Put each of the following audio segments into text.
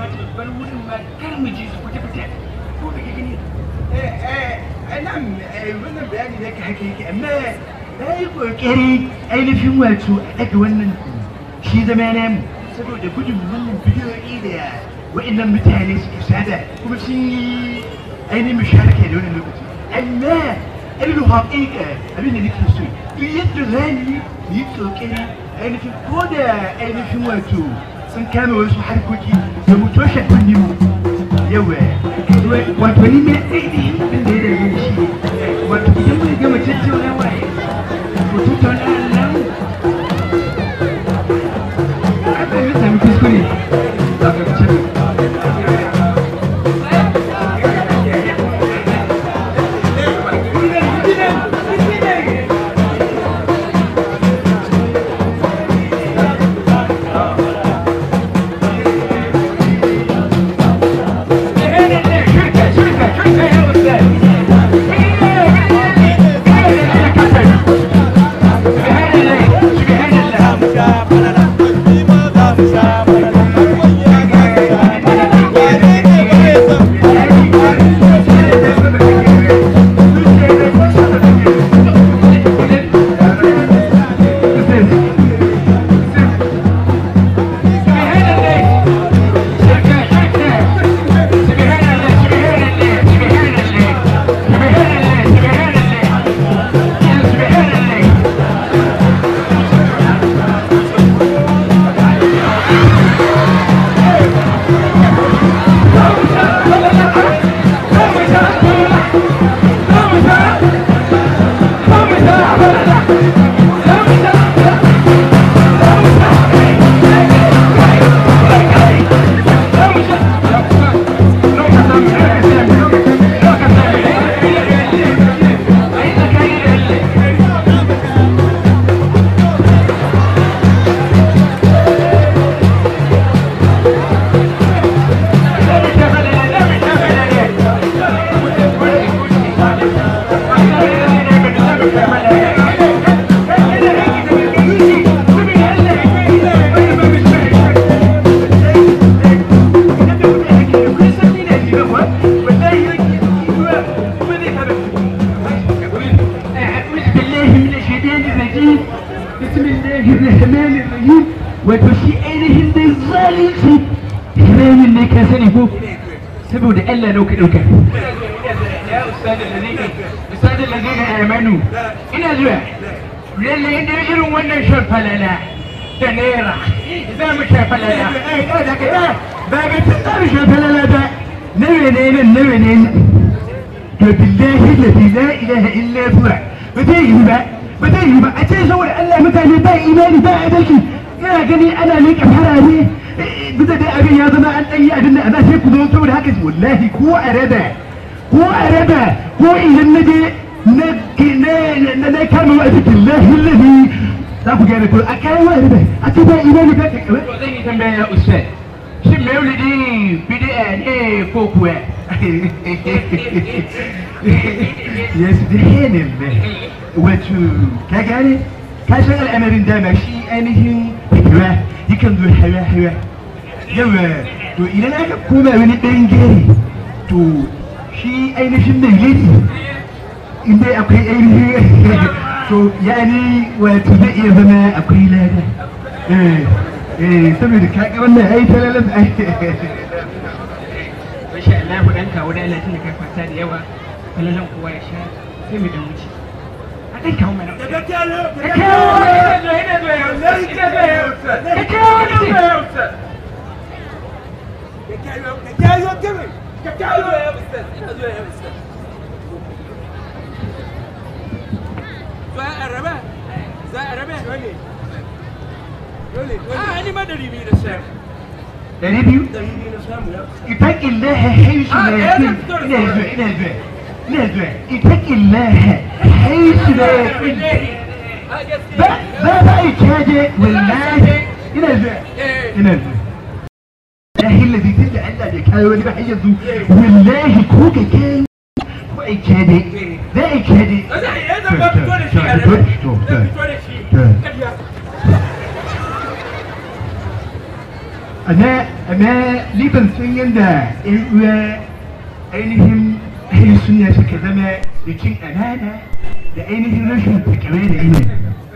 kamata mu bar wurin ma kar mu ji su kwata kwata ko da gani eh eh nan wannan bayani ne ka haka yake amma na yi kokari ainihin wato a daga wannan shi zama na mu saboda gudun wannan bidiyoyi da wa'annan mutane suke sada kuma sun yi ainihin musharaka da wannan lokaci amma ainihin haƙiƙa abin da nake so duk yadda za ni yi kokari ainihin ko da ainihin wato sun kame wasu harkoki da mu toshe kunni mu yawa wato ni mai ainihin abin da ya dame shi wato idan mun gama tattaunawa to tattauna nan abin da sami kuskure a ƙarshen wato shi ainihin dai zalunci hiramin ne ka sani ko saboda Allah nau ka ɗauka ya ustadin da zai ustadin da zai amanu ina zuwa lalle idan irin wannan shan falala da naira za mu sha falala ba ga ta tsara shafalala ba nawa ne nan nawa ne to billahi lafi la ilaha illa huwa ba zai yi ba ba zai yi ba a ce saboda Allah mutane ba imani ba adalci ina gani ana leƙa farare bisa dai abin ya zama an ɗanyi abin da a sai ku zo saboda haka wallahi ko a raba ko a raba ko idan na je na na kama wa cikin lahi lahi za ku gane ko a kayan wa raba a ce ba imani ba ka kawai to zan yi tambaya ya ustad shin maulidi bid'a ne ko kuwa ya subhanallah wato ka gane ka san al'amarin dama shi ainihin hawa yakan zo hawa hawa yawa to idan aka koma wani ɗan gere to shi ainihin nan gari inda akwai ainihin to yani wato zai iya zama akwai lada eh eh saboda kaga wannan ai talalan ai Masha Allah ku ɗan kawo da Allah tun da kai kwasa da yawa falalan kowa ya sha sai mu dan wuce. A ɗan kawo mana. Ka kawo yana zuwa yana zuwa ya ustad. Ina zuwa ya ustad. Ka kawo yana zuwa ya ustad. za a raba za a raba a ni ma dari biyu da sha ɗari biyu اتق الله حيث آه، لا يا يكون دكتور. نزع نزع نزع اتق الله حيث لا يكون a gaskiya ba ba ba إجادة والله نزع eh نزع الله الذي تدعى الله بكاي ولي بحي والله كوكا كان كو إجادة لا إجادة zai iya zama fito da shi a raba zai fito da shi to. Ƙarya. amma amma ni ban san yadda ƴan uwa ainihin ahli sunna suka zama da cin amana da ainihin rashin takawa da ilimi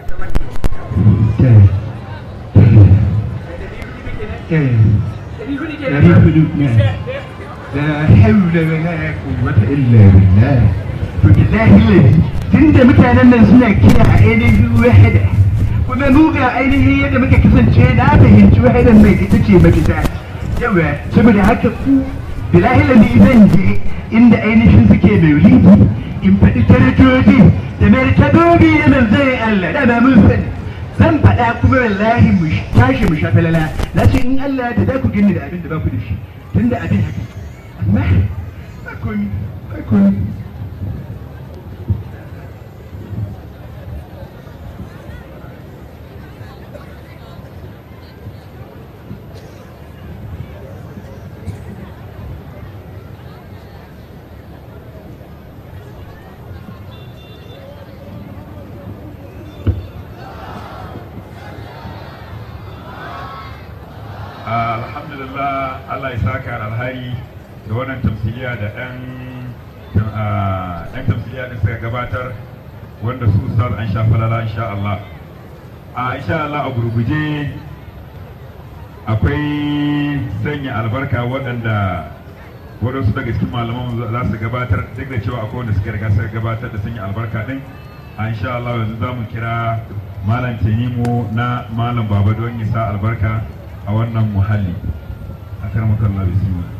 dari hudu ne la hawla wala quwwata illa billah to billahi ladi tunda mutanen nan suna kira ainihin wahada kuma mu ga ainihin yadda muka kasance na fahimci wahadan mai ita ce mafita yawa saboda haka ku billahi ladi zan je inda ainihin suke maulidi in faɗi taratoji da martabobi da manzon Allah da ba mun sani zan faɗa kuma wallahi mu tashi mu sha falala na ce in Allah da za ku gani da abin da ba ku da shi tunda abin haka amma ba komi ba komi alhamdulillah Allah ya saka alhari da wannan tamsiliya da ɗan ɗan tamsiliya da suka gabatar wanda su ustaz an sha falala insha Allah a insha Allah a gurguje akwai sanya albarka waɗanda waɗansu daga cikin malaman za su gabatar duk da cewa akwai wanda suka riga suka gabatar da sanya albarka ɗin a insha Allah yanzu za mu kira malam tenimu na malam baba don ya sa albarka a wannan muhalli a karmakan bismillah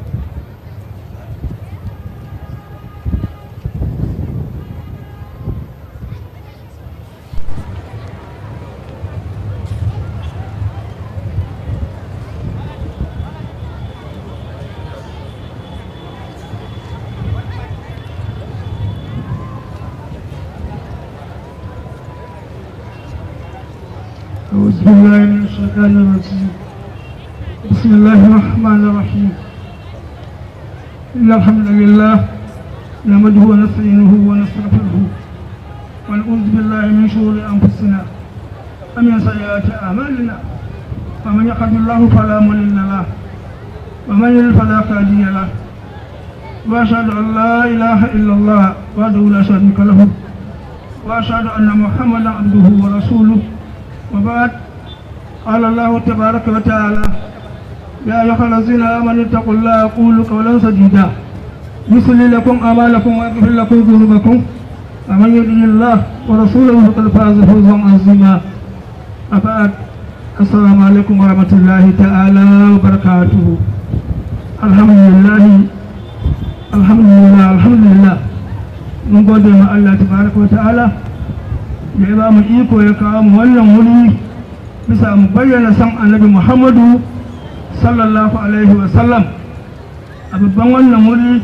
أعوذ بالله من الشيطان الرجيم بسم الله الرحمن الرحيم إن الحمد لله نحمده ونستعينه ونستغفره ونعوذ بالله من شرور أنفسنا ومن سيئات أعمالنا ومن يهد الله فلا مضل له ومن يضلل فلا هادي له وأشهد أن لا إله إلا الله وحده لا شريك له وأشهد أن محمدا عبده ورسوله وبعد قال الله تبارك وتعالى يا أيها الذين آمنوا اتقوا الله قولوا قولا سديدا يصلي لكم أعمالكم ويغفر لكم ذنوبكم ومن يطع الله ورسوله فقد فاز فوزا عظيما أبعد السلام عليكم ورحمة الله تعالى وبركاته الحمد لله الحمد لله الحمد لله من قدر الله تبارك وتعالى da ya ba mu iko ya kawo mu wannan wuri bisa mu bayyana san annabi muhammadu sallallahu alaihi wa sallam a babban wannan wuri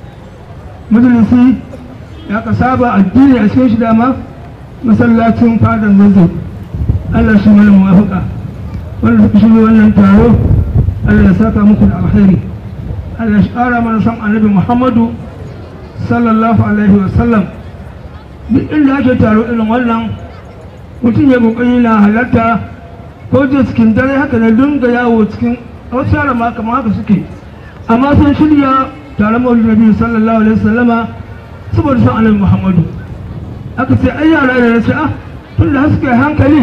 majalisi ya ka saba addini a cikin shi dama masallacin fadan zazzau allah shi mana muwafaka wanda suka shirya wannan taro allah ya saka muku da alkhairi allah shi kara mana san annabi muhammadu sallallahu alaihi wa sallam duk inda ake taro irin wannan mutum ya kokari na halarta ko je cikin dare haka na dinga yawo cikin wasu yara ma kamar haka suke amma sun shirya taron maulid nabi sallallahu alaihi wasallama saboda son annabi muhammadu aka ce ai yara da na ce ah tun da suka yi hankali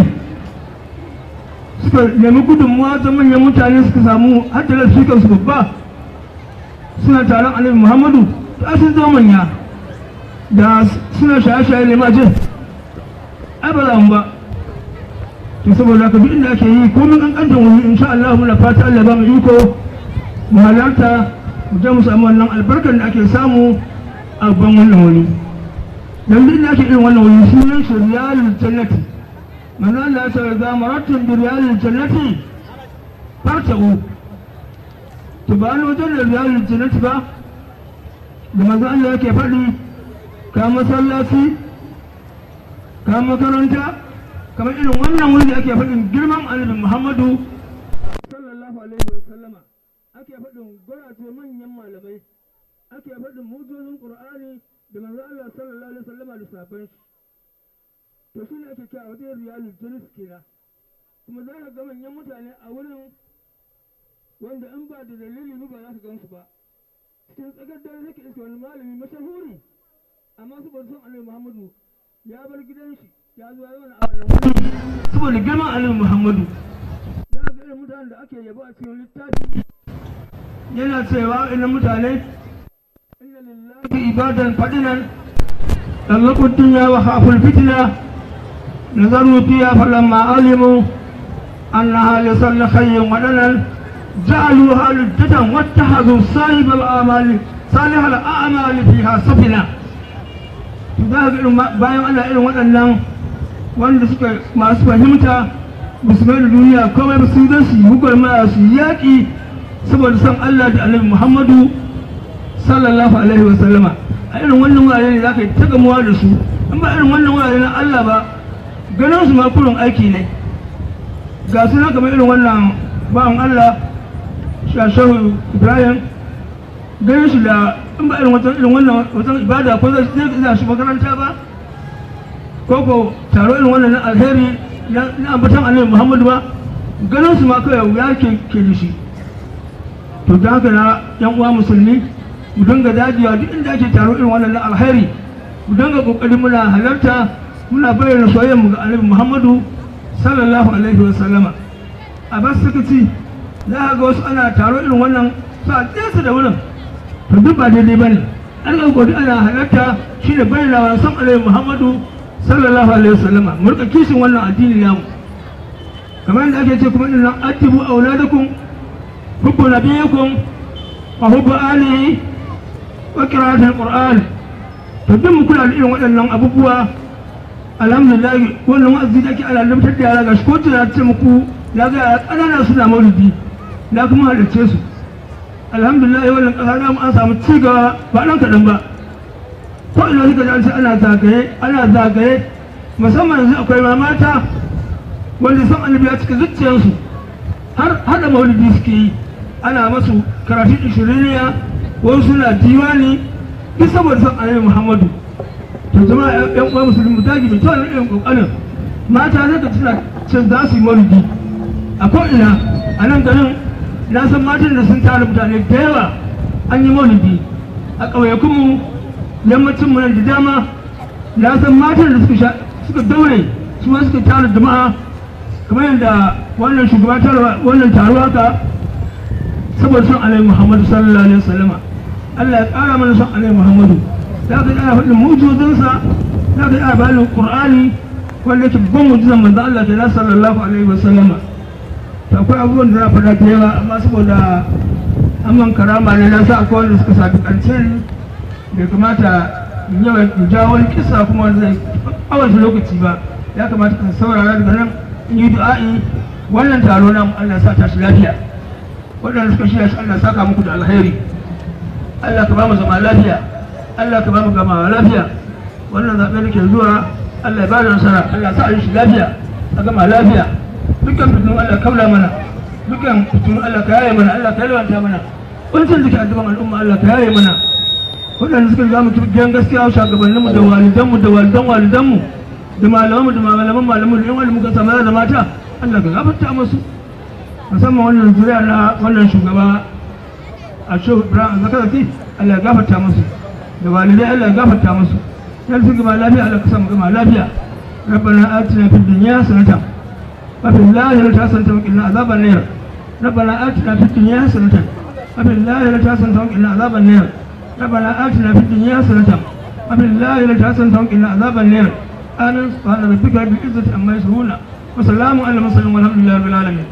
suka nemi gudunmuwa ta manyan mutane suka samu hajjalar su kansu babba suna taron annabi muhammadu to sun zama manya da suna shaye-shaye ne ma jin ai ba za mu ba to saboda haka duk inda ake yi komin kankantar wuri insha Allah muna fata Allah ba mu iko mu halarta mu je mu samu wannan albarkar da ake samu a ban wannan wuri dan duk inda ake irin wannan wuri sunan shi riyalul jannati manzo Allah ya ce ga maratun bi riyalul jannati fartabu to ba ni wajen da riyalul jannati ba da manzo Allah yake faɗi ka masallaci ka makaranta kamar irin wannan wuri da ake faɗin girman annabi muhammadu sallallahu alaihi wa sallama ake faɗin gurace manyan malamai ake faɗin mujizun qur'ani da manzo Allah sallallahu alaihi wa sallama da sabon shi to shi ne ake kira wajen riyalul jalis kenan kuma za ka ga manyan mutane a wurin wanda in ba da dalili ba ba za ka gan su ba cikin tsakar dare nake iska wani malami mashahuri amma saboda son annabi muhammadu ya bar gidan shi ya zo ya wani a wannan wuri saboda girman annabi muhammadu za ga irin mutanen da ake yabo a cikin littafi yana cewa irin mutane inna lillahi ibadan fadinan طلقوا الدنيا وخافوا الفتنة نظروا فيها فلما علموا أنها لصل خير ودنا جعلوها لجة واتخذوا صاحب الأعمال صالح الأعمال فيها سفنا bayan ana irin waɗannan wanda suka masu fahimta ba su mai da duniya komai ba su zan su yi hukar su yaƙi saboda son Allah da Annabi Muhammadu sallallahu alaihi wa sallama a irin wannan wurare ne za ka yi ta gamuwa da su in ba irin wannan wurare na Allah ba ganin su ma kurin aiki ne ga su na kamar irin wannan bawan Allah shashahu Ibrahim ganin shi da in ba irin wata irin wannan wata ibada ko zai zai shi makaranta ba ko ko taro irin wannan na alheri na ambatan Annabi Muhammadu ba ganin su ma kawai ya ke ke da shi to da haka na yan uwa musulmi mu dinga dajiya duk inda ake taro irin wannan na alheri mu dinga kokari muna halarta muna bayyana soyayyar mu ga Annabi Muhammadu sallallahu alaihi wa sallama a bas suka ci za a ga wasu ana taro irin wannan sa nesa da wurin to duk ba daidai bane an ga godi ana halarta shine bayyana wa san Annabi Muhammadu sallallahu alaihi wa sallama mu rika kishin wannan addini namu kamar yadda ake ce kuma inna atibu auladakum hubbu nabiyikum wa hubbu alihi wa qira'atul qur'an to duk mu kula da irin waɗannan abubuwa alhamdulillah wannan wa'azi da ake ana lamtar da yara gashi ko tana ce muku na ga yara ƙanana suna maulidi na kuma halarce su alhamdulillah wannan ƙasa na mu an samu ci gaba ba ɗan kaɗan ba ko ina suka ji an ce ana zagaye ana zagaye musamman yanzu akwai ma mata wanda san annabi ya cika zuciyarsu har hada maulidi suke yi ana masu karatun ishiriniya wasu suna diwani duk saboda son annabi muhammadu to jama'a yan uwa musulmi dagi mai tawar irin kokarin mata zai ka tuna cin za su yi maulidi a ko'ina a nan garin na san matan da sun tara mutane da yawa an yi maulidi a ƙauyakunmu yammacin mu nan da dama na san matan da suka suka daure su ma suka tara jama'a kamar yadda wannan shugaba tara wannan taro haka saboda son alaihi muhammadu sallallahu alaihi wasallama Allah ya ƙara mana son alaihi muhammadu za ka ana faɗin mujizansa za ka ana bayanin qur'ani wanda yake babban mujizan manzo Allah ta na sallallahu alaihi wasallama to akwai abubuwan da za a faɗa da yawa amma saboda amman karama ne na sa akwai wanda suka sabi ƙarshen bai kamata in yawa in jawo wani kisa kuma wanda zai awanta lokaci ba ya kamata ka saurara daga nan in yi du'a'i wannan taro na Allah sa tashi lafiya waɗanda suka shirya shi Allah saka muku da alheri Allah ka ba mu zama lafiya Allah ka ba mu gama lafiya wannan zaɓe da ke zuwa Allah ya ba da nasara Allah sa a yi shi lafiya a gama lafiya dukkan fitinu Allah kaula mana dukkan fitinu Allah ka yaye mana Allah ka yalwanta mana wancan da ke addu'an al'umma Allah ka yaye mana waɗanda suka za mu gidan gaskiya shugabanninmu da walidanmu da walidan walidanmu da malamanmu da malaman malamu da yan wani muka samu da mata Allah ka gafarta musu musamman wannan zuriya na wannan shugaba a shehu ibrahim zakarati Allah ya gafarta musu da walidai Allah ya gafarta musu yan su gama lafiya Allah ka samu gama lafiya ربنا آتنا في الدنيا حسنة وفي الآخرة حسنة وقنا عذاب النار ربنا آتنا في الدنيا حسنة وفي الآخرة حسنة وقنا عذاب النار ربنا آتنا في الدنيا حسنة وفي الآخرة حسنة وقنا عذاب النار آمين سبحان ربك رب العزة عما يصفون وسلام على المرسلين والحمد لله رب العالمين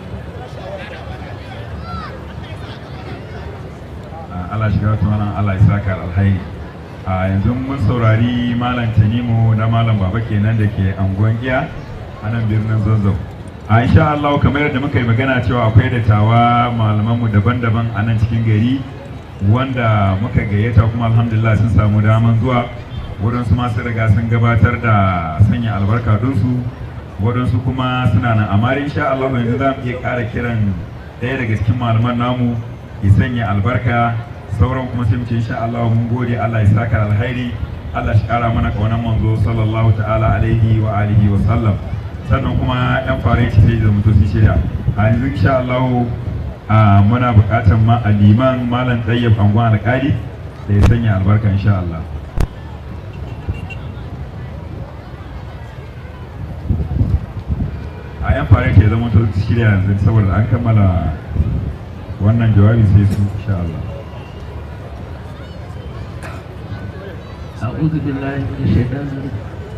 Allah shiga wata mana Allah ya saka alhairi a yanzu mun saurari malam Tanimu na malam Baba kenan da ke anguwan iya a nan birnin Zazzau a insha Allah kamar yadda muka yi magana cewa akwai dattawa malamanmu daban-daban a nan cikin gari wanda muka gayyata kuma alhamdulillah sun samu daman zuwa waɗansu masu riga sun gabatar da sanya albarka dinsu waɗansu kuma suna nan amma insha Allah yanzu za mu iya ƙara kiran ɗaya daga cikin malaman namu ya sanya albarka sauran kuma sai mu ce insha Allah mun gode Allah ya saka alhairi Allah shi ƙara mana ƙaunar manzo sallallahu ta'ala alaihi wa alihi wa sallam sannan kuma yan fare shi sai da mutum sun shirya a yanzu insha Allah a muna buƙatar ma a liman malam tsayyab angon alƙali da ya sanya albarka insha Allah a yan fara ke zama to shirya yanzu saboda an kammala wannan jawabi sai su insha Allah أعوذ بالله من الشيطان الرجيم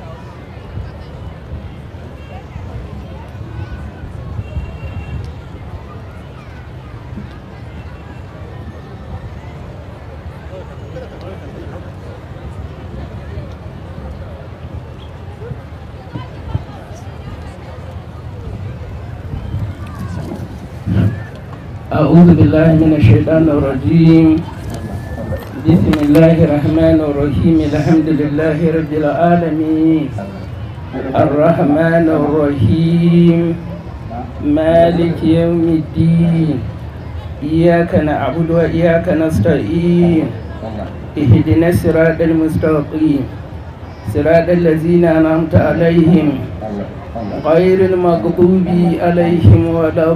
أعوذ بالله من الشيطان الرجيم بسم الله الرحمن الرحيم الحمد لله رب العالمين الرحمن الرحيم مالك يوم الدين إياك نعبد وإياك نستعين اهدنا الصراط المستقيم صراط الذين أنعمت عليهم غير المغضوب عليهم ولا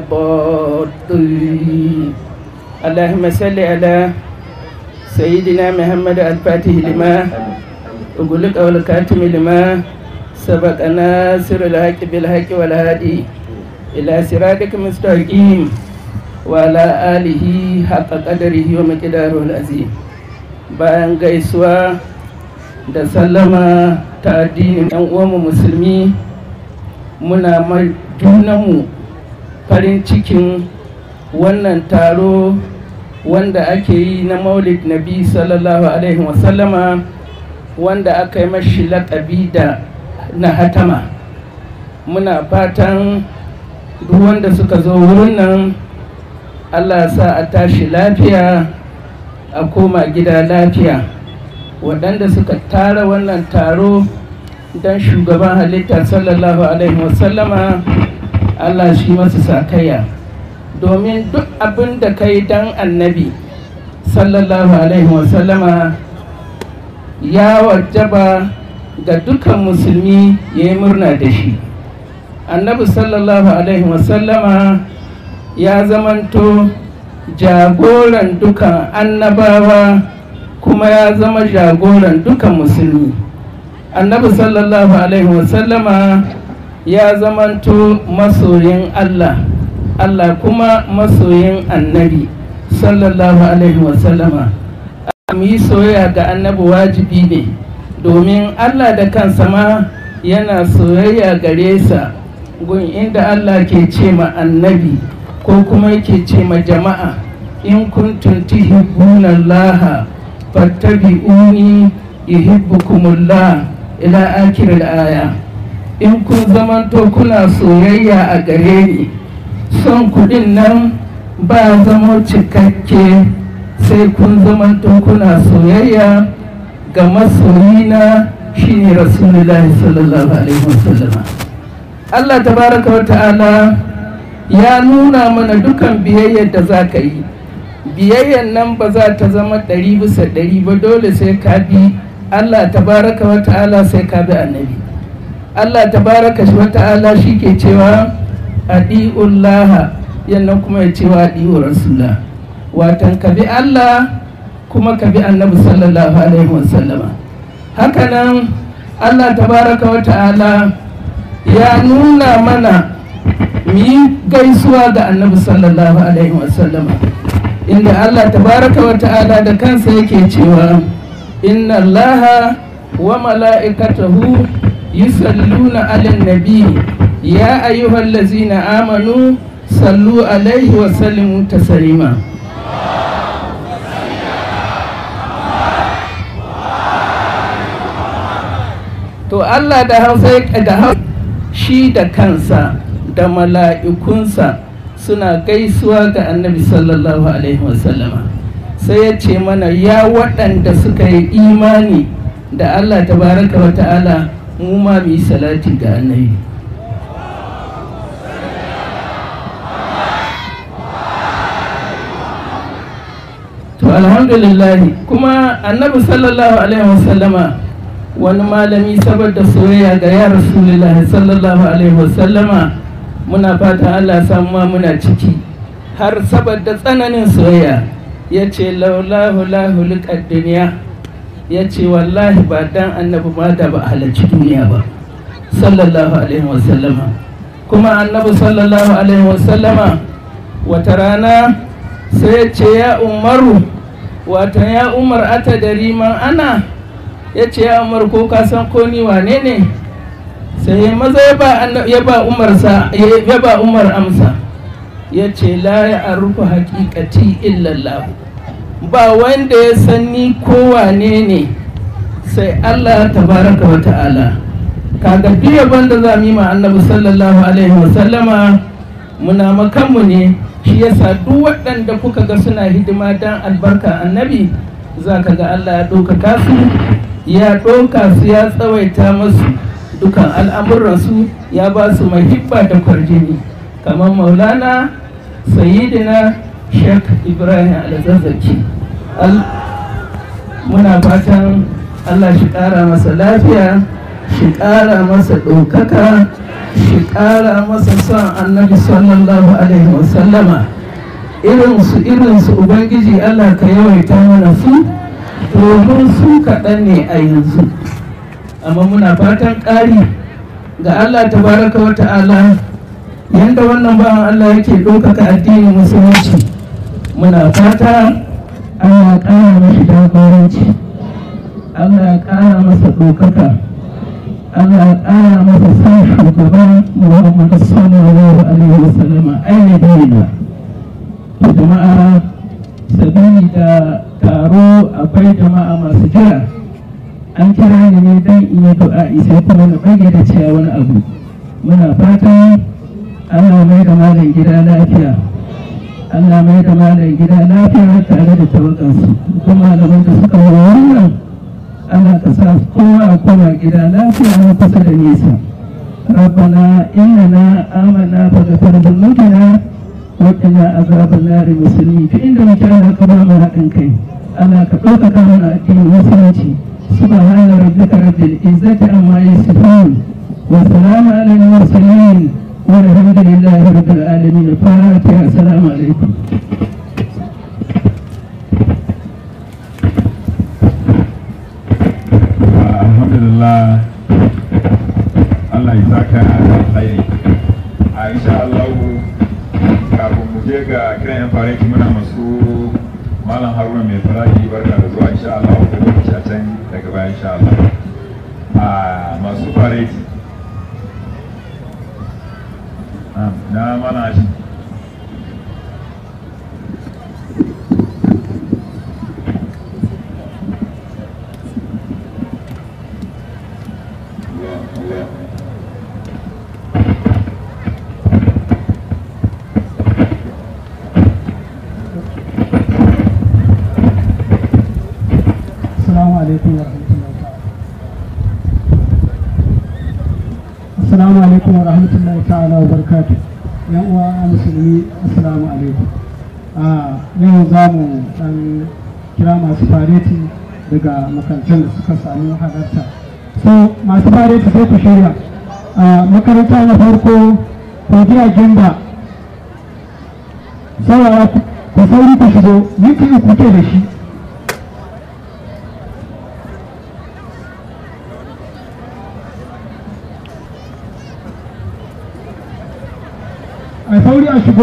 الضالين اللهم صل على سيدنا محمد الفاتح لما أقولك والكاتم لما سبق ناصر الحق بالحق والهادي إلى صراطك المستقيم وعلى آله حق قدره ومقداره العظيم bayan gaisuwa da sallama ta addinin 'yan uwanmu musulmi muna mai junanmu farin cikin wannan taro wanda ake yi na maulid nabi sallallahu alaihi wasallama wanda aka yi mashi laƙabi da na hatama muna fatan duk wanda suka zo wurin nan allah sa a tashi lafiya a koma gida lafiya waɗanda suka tara wannan taro don shugaban halitta sallallahu alaihi wasallama allah shi masu sakaya domin duk abin da ka yi don annabi sallallahu alaihi wasallama ya wajaba ga dukan musulmi ya yi murna da shi annabi sallallahu alaihi wasallama ya zamanto jagoran dukan annabawa kuma ya zama jagoran dukan musulmi annabi sallallahu alaihi wasallama ya zamanto masoyin allah allah kuma masoyin annabi sallallahu alaihi wasallama mu yi soyayya ga annabi wajibi ne domin allah da kansa ma yana soyayya gare sa gun inda allah ke ce ma annabi ko kuma yake ce ma jama'a in kuntum tuhibbuna allaha fattabi'uni yuhibbukumullah ila akhir aya in kun zamanto kuna soyayya a gare ni son kuɗin nan ba zama cikakke sai kun zamanto kuna soyayya ga masoyina shine rasulullahi sallallahu alaihi wasallam Allah tabaraka wa ta'ala ya nuna mana dukan biyayyar da za ka yi biyayyar nan ba za ta zama ɗari bisa ɗari ba dole sai ka bi Allah tabaraka wa ta'ala sai ka bi annabi Allah tabaraka wa ta'ala shi ke cewa adi'ullaha yannan kuma ya cewa adi'u rasulullah watan ka bi Allah kuma ka bi annabi sallallahu alaihi wasallama hakanan Allah tabaraka wa ta'ala ya nuna mana mu yi gaisuwa ga annabi sallallahu alaihi wasallama inda Allah tabaraka wa ta'ala da kansa yake cewa inna allaha wa mala'ikatahu yusalluna ala nabi ya ayyuhal ladzina amanu sallu alaihi wa sallimu taslima to Allah da hausa da hausa shi da kansa da mala'ikunsa suna gaisuwa ga annabi sallallahu alaihi wasallama sai ya ce mana ya waɗanda suka yi imani da Allah tabaraka wa ta'ala mu ma mu yi salati ga annabi to alhamdulillah kuma annabi sallallahu alaihi wasallama wani malami saboda soyayya ga ya rasulullah sallallahu alaihi wasallama muna fata Allah samu ma muna ciki har saboda tsananin soyayya ya ce laulahu lahu liƙar duniya ya ce wallahi ba dan annabi ma da ba halarci duniya ba sallallahu alaihi wasallama kuma annabi sallallahu alaihi wasallama wata rana sai ya ce ya umaru wata ya umar ata da riman ana ya ce ya umar ko ka san ko ni wane ne sai maza ya ba ya ba umar sa ya ba umar amsa ya ce la ya arufu haqiqati illa Allah ba wanda ya san ni ko wane ne sai Allah tabaraka wa ta'ala kaga duk yabon da za mu yi ma annabi sallallahu alaihi wa sallama muna makanmu ne shi yasa duk waɗanda kuka ga suna hidima dan albarka annabi za ka ga Allah ya ɗaukaka su ya ɗauka su ya tsawaita masu dukan al'amuransu ya ba su mahibba da kwarjini kamar maulana sayidina sheikh ibrahim alzazzaki muna fatan Allah shi ƙara masa lafiya shi ƙara masa ɗaukaka shi ƙara masa son annabi sallallahu alaihi wasallama irinsu irinsu ubangiji Allah ka yawaita mana su domin su kaɗan ne a yanzu amma muna fatan ƙari ga Allah tabaraka wa ta'ala yadda wannan bawan Allah yake ɗaukaka addinin musulunci muna fata Allah ƙara mashi jagoranci Allah ya ƙara masa ɗaukaka Allah ya ƙara masa san shugaban Muhammad sallallahu alaihi wasallam ainihin jama'a sabili da taro akwai jama'a masu jira an kira ni ne don in yi du'a sai kuma na bage da cewa wani abu muna fatan Allah mai da malam gida lafiya Allah mai da malam gida lafiya tare da tawakansu kuma malaman da suka yi wannan Allah ka sa kowa a koma gida lafiya na kusa da nesa ربنا إننا آمنا فغفر ذنوبنا وقنا عذاب النار مسلمين في عند مكان كرامة haɗin kai Allah ka ɗaukaka mana addinin musulunci سبحان ربك رب العزة عما يصفون وسلام على المرسلين والحمد لله رب العالمين الفاتحة السلام عليكم alhamdulillah Allah ya saka alkhairi a insha Allah kafin mu je ga kiran yan faraki muna masu malam haruna mai faraji barka da zuwa insha Allah ko lokaci a can daga baya insha Allah a masu faraki na mana shi Assalamu alaikum wa rahmatullahi ta'ala. Assalamu alaikum wa rahmatullahi ta'ala wa barakatuh. Yan uwa musulmi assalamu alaikum. A yau za mu dan kira masu fareti daga makarantar da suka samu halarta. So masu fareti sai ku shirya. A makaranta na farko Fadiya Gimba. Saurara ku sauri ku shigo, minti uku ke da shi. a sauri a shigo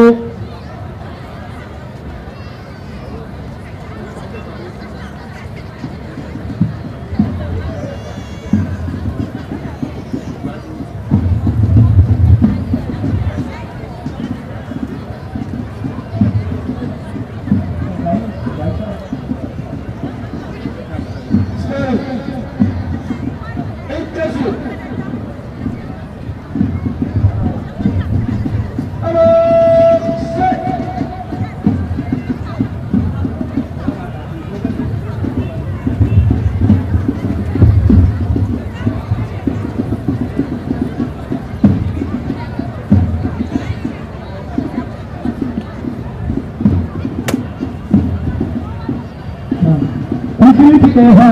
musulunci ɗaya fa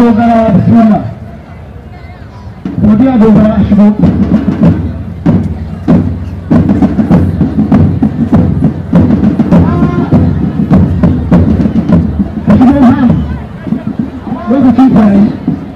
dogara bismillah godiya dogara a shigo a shigo ha lokacin kwaye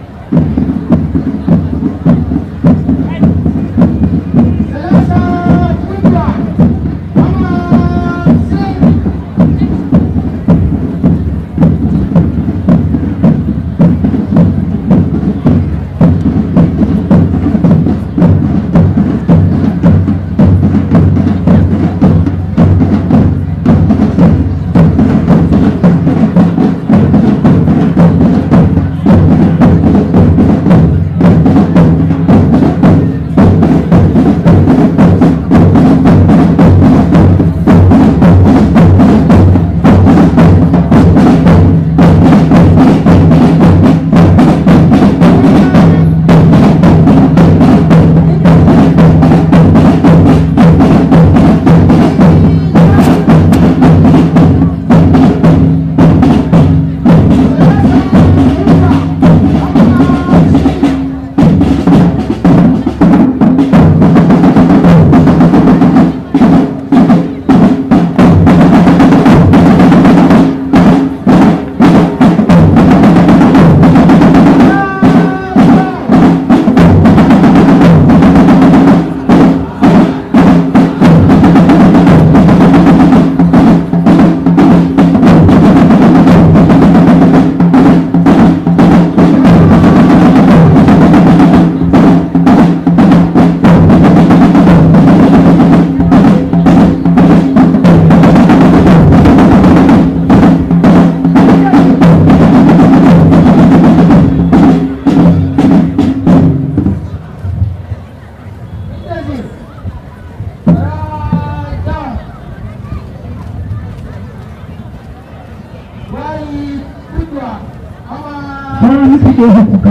sauran nufi ɗaya kuka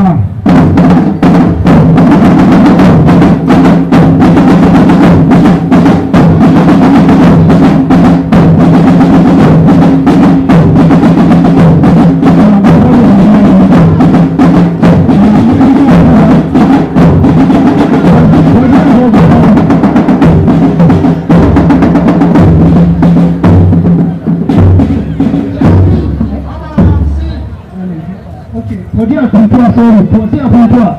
Godiya kuntuwa sorry, godiya kuntuwa.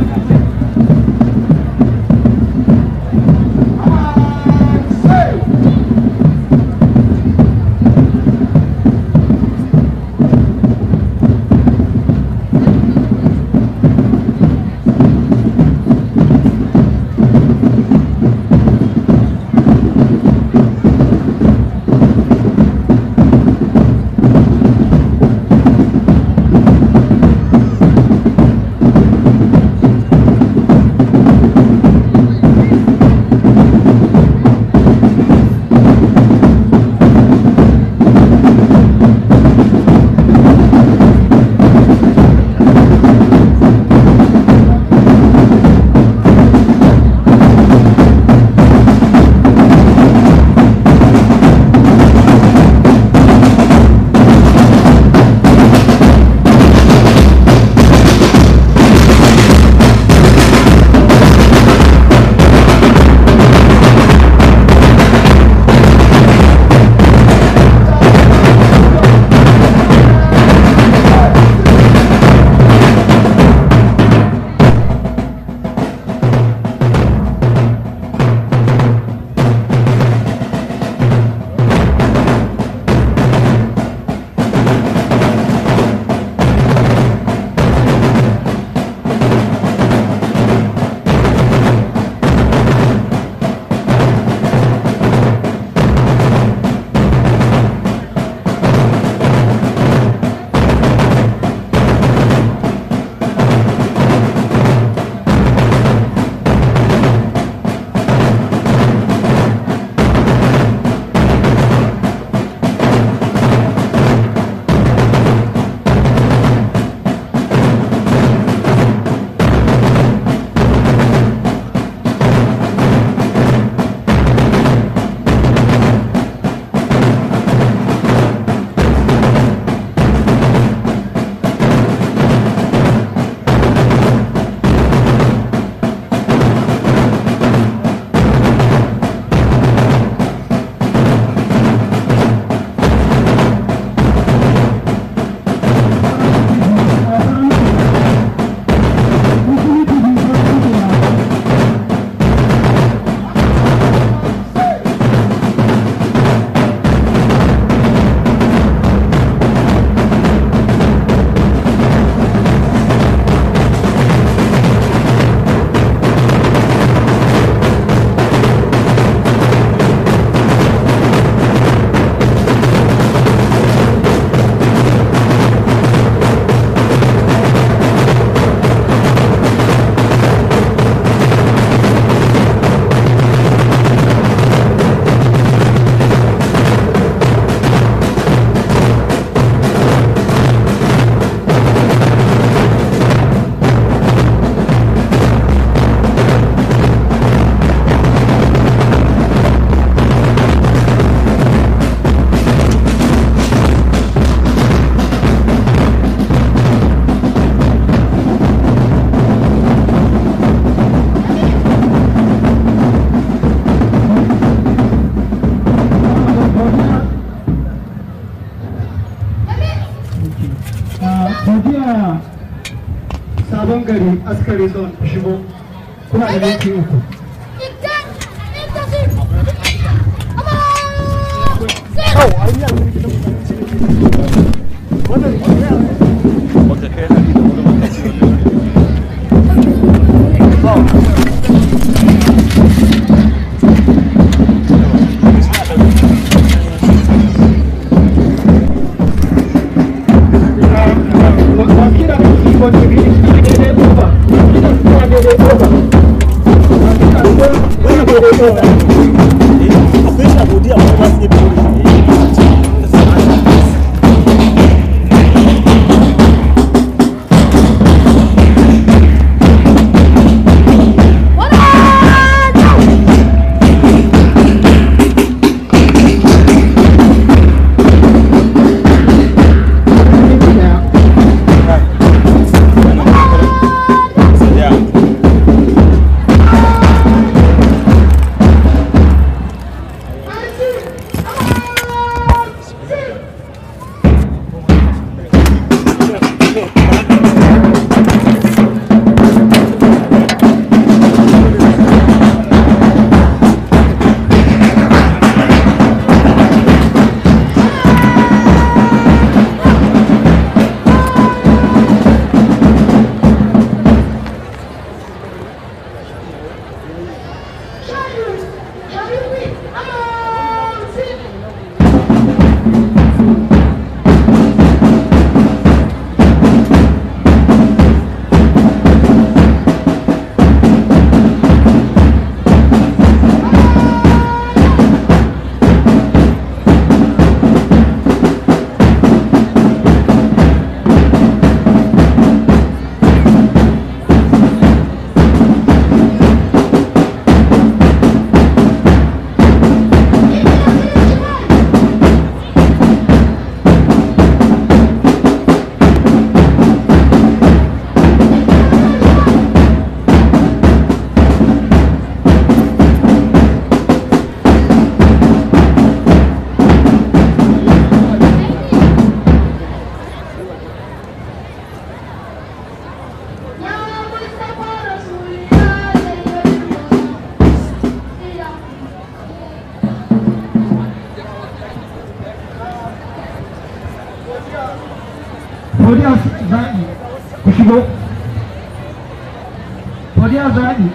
Hey! ke godiya sabon gari askari zone ku shigo kuna da minti uku Wakila da iko TV daidai kofa, ina kuma daidai kofa. Wakila da wani daidai kofa. akwai shi a godiya kuma ba su iya fito da shi Godiya zaɓi ku shigo. Godiya zaɓi.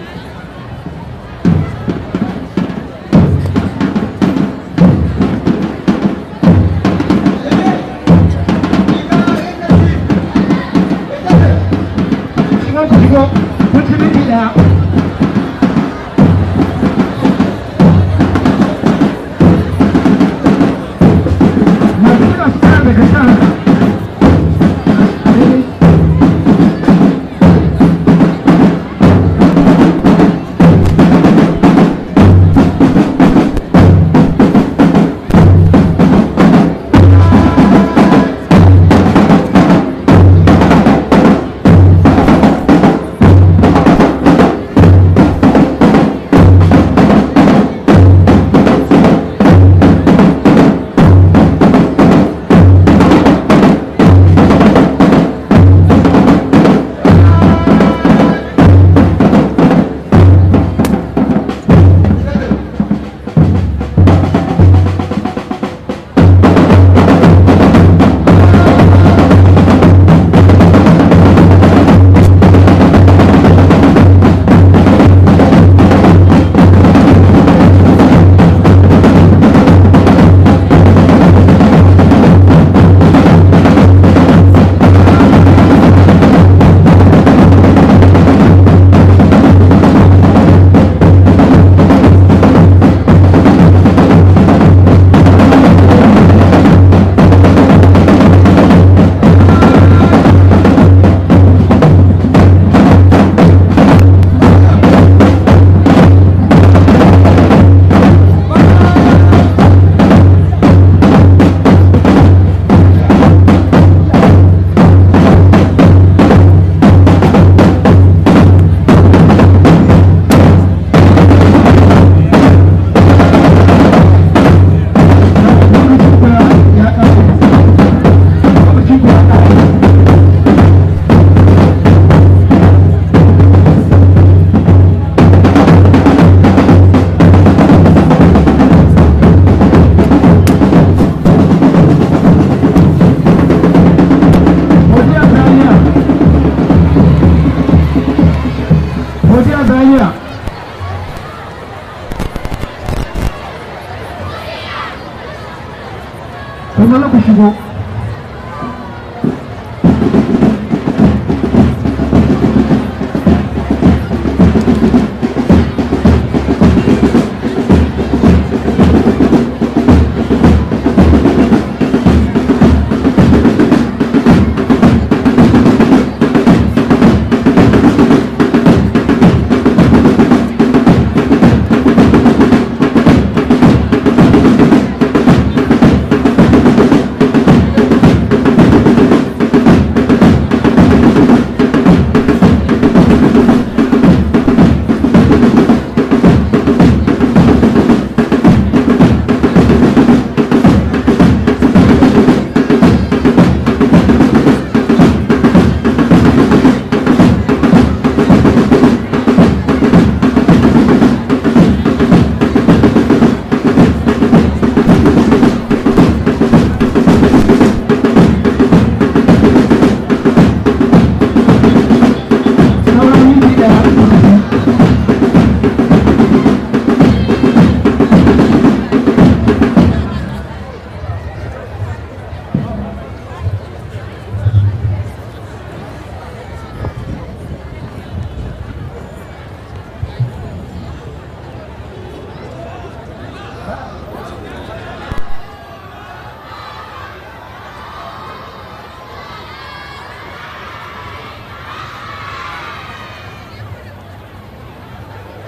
Shigo ku shigo, kun ci minti ɗaya. Masu kira su kara daga shan haka.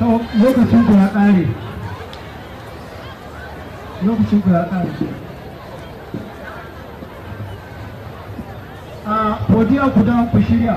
to lokacin ku ya ƙare lokacin ku ya ƙare a godiya ku da ku shirya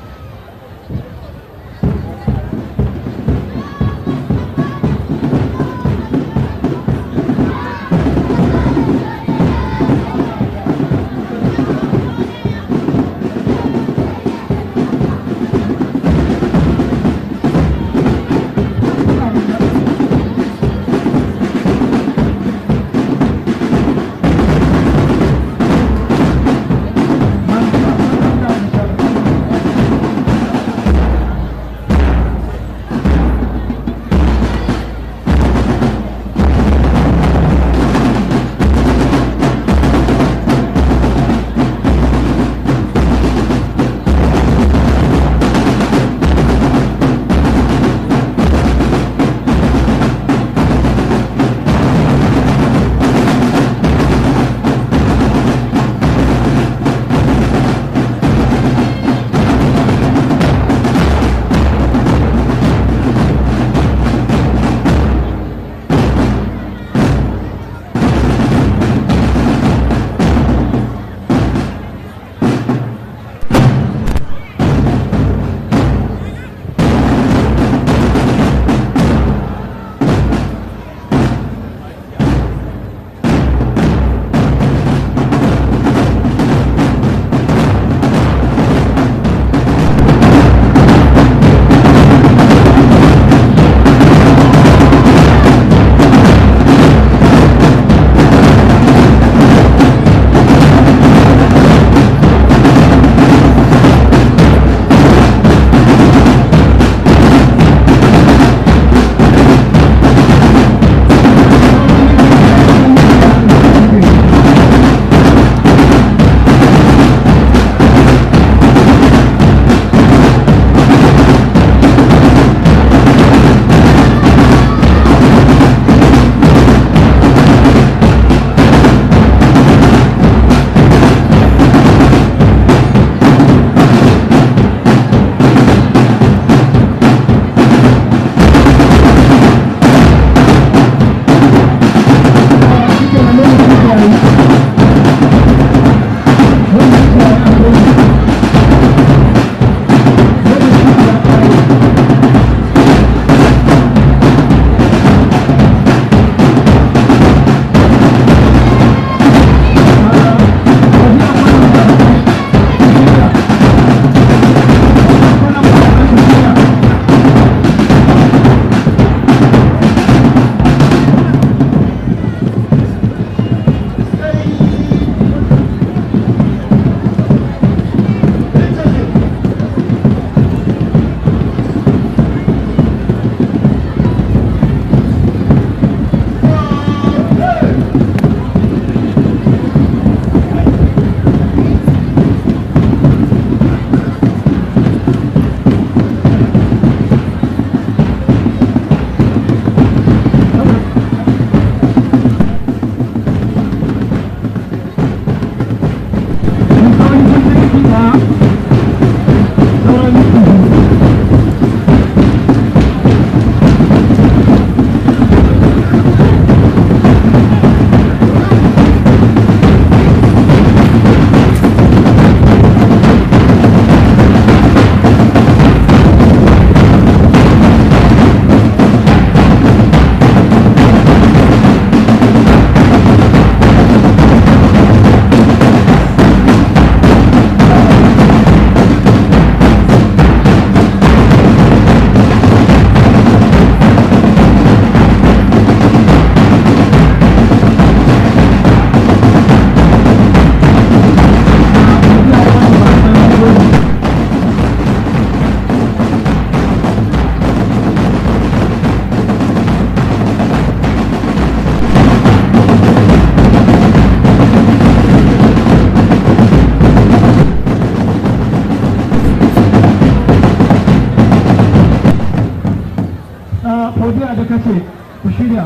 godiya da kace ku shirya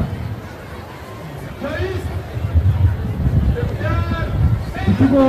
ku shigo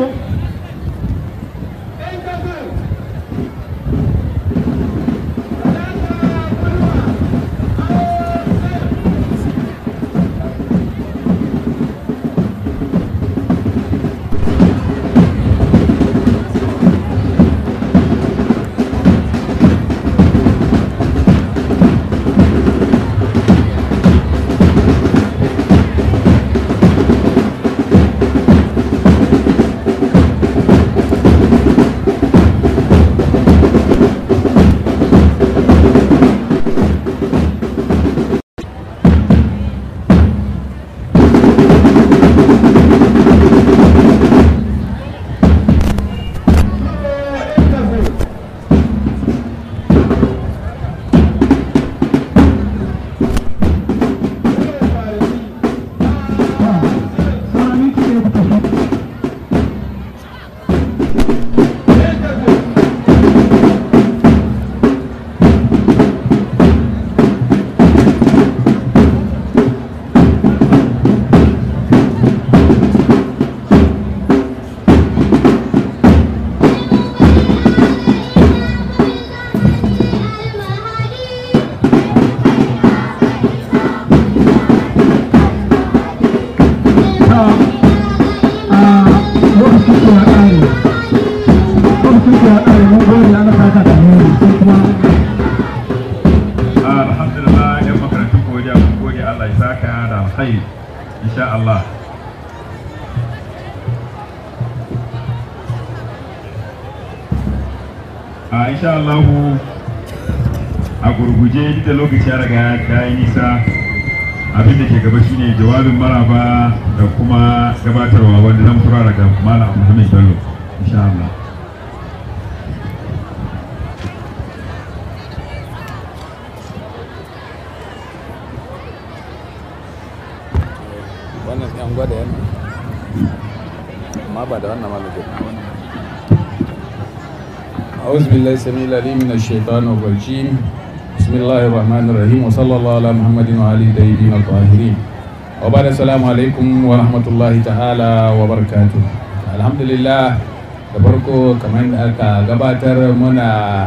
a insha Allah a gurguje duk da lokaci ya riga ya yi nisa abin da ke gaba shine jawabin maraba da kuma gabatarwa wanda zan fara daga malam Muhammad Bello insha Allah wannan yan gwada yana amma ba da wannan malamin أعوذ بالله السميع العليم من الشيطان الرجيم بسم الله الرحمن الرحيم وصلى الله على محمد وعلى الطيبين الطاهرين وبعد السلام عليكم ورحمة الله تعالى وبركاته الحمد لله da farko kamar da aka gabatar muna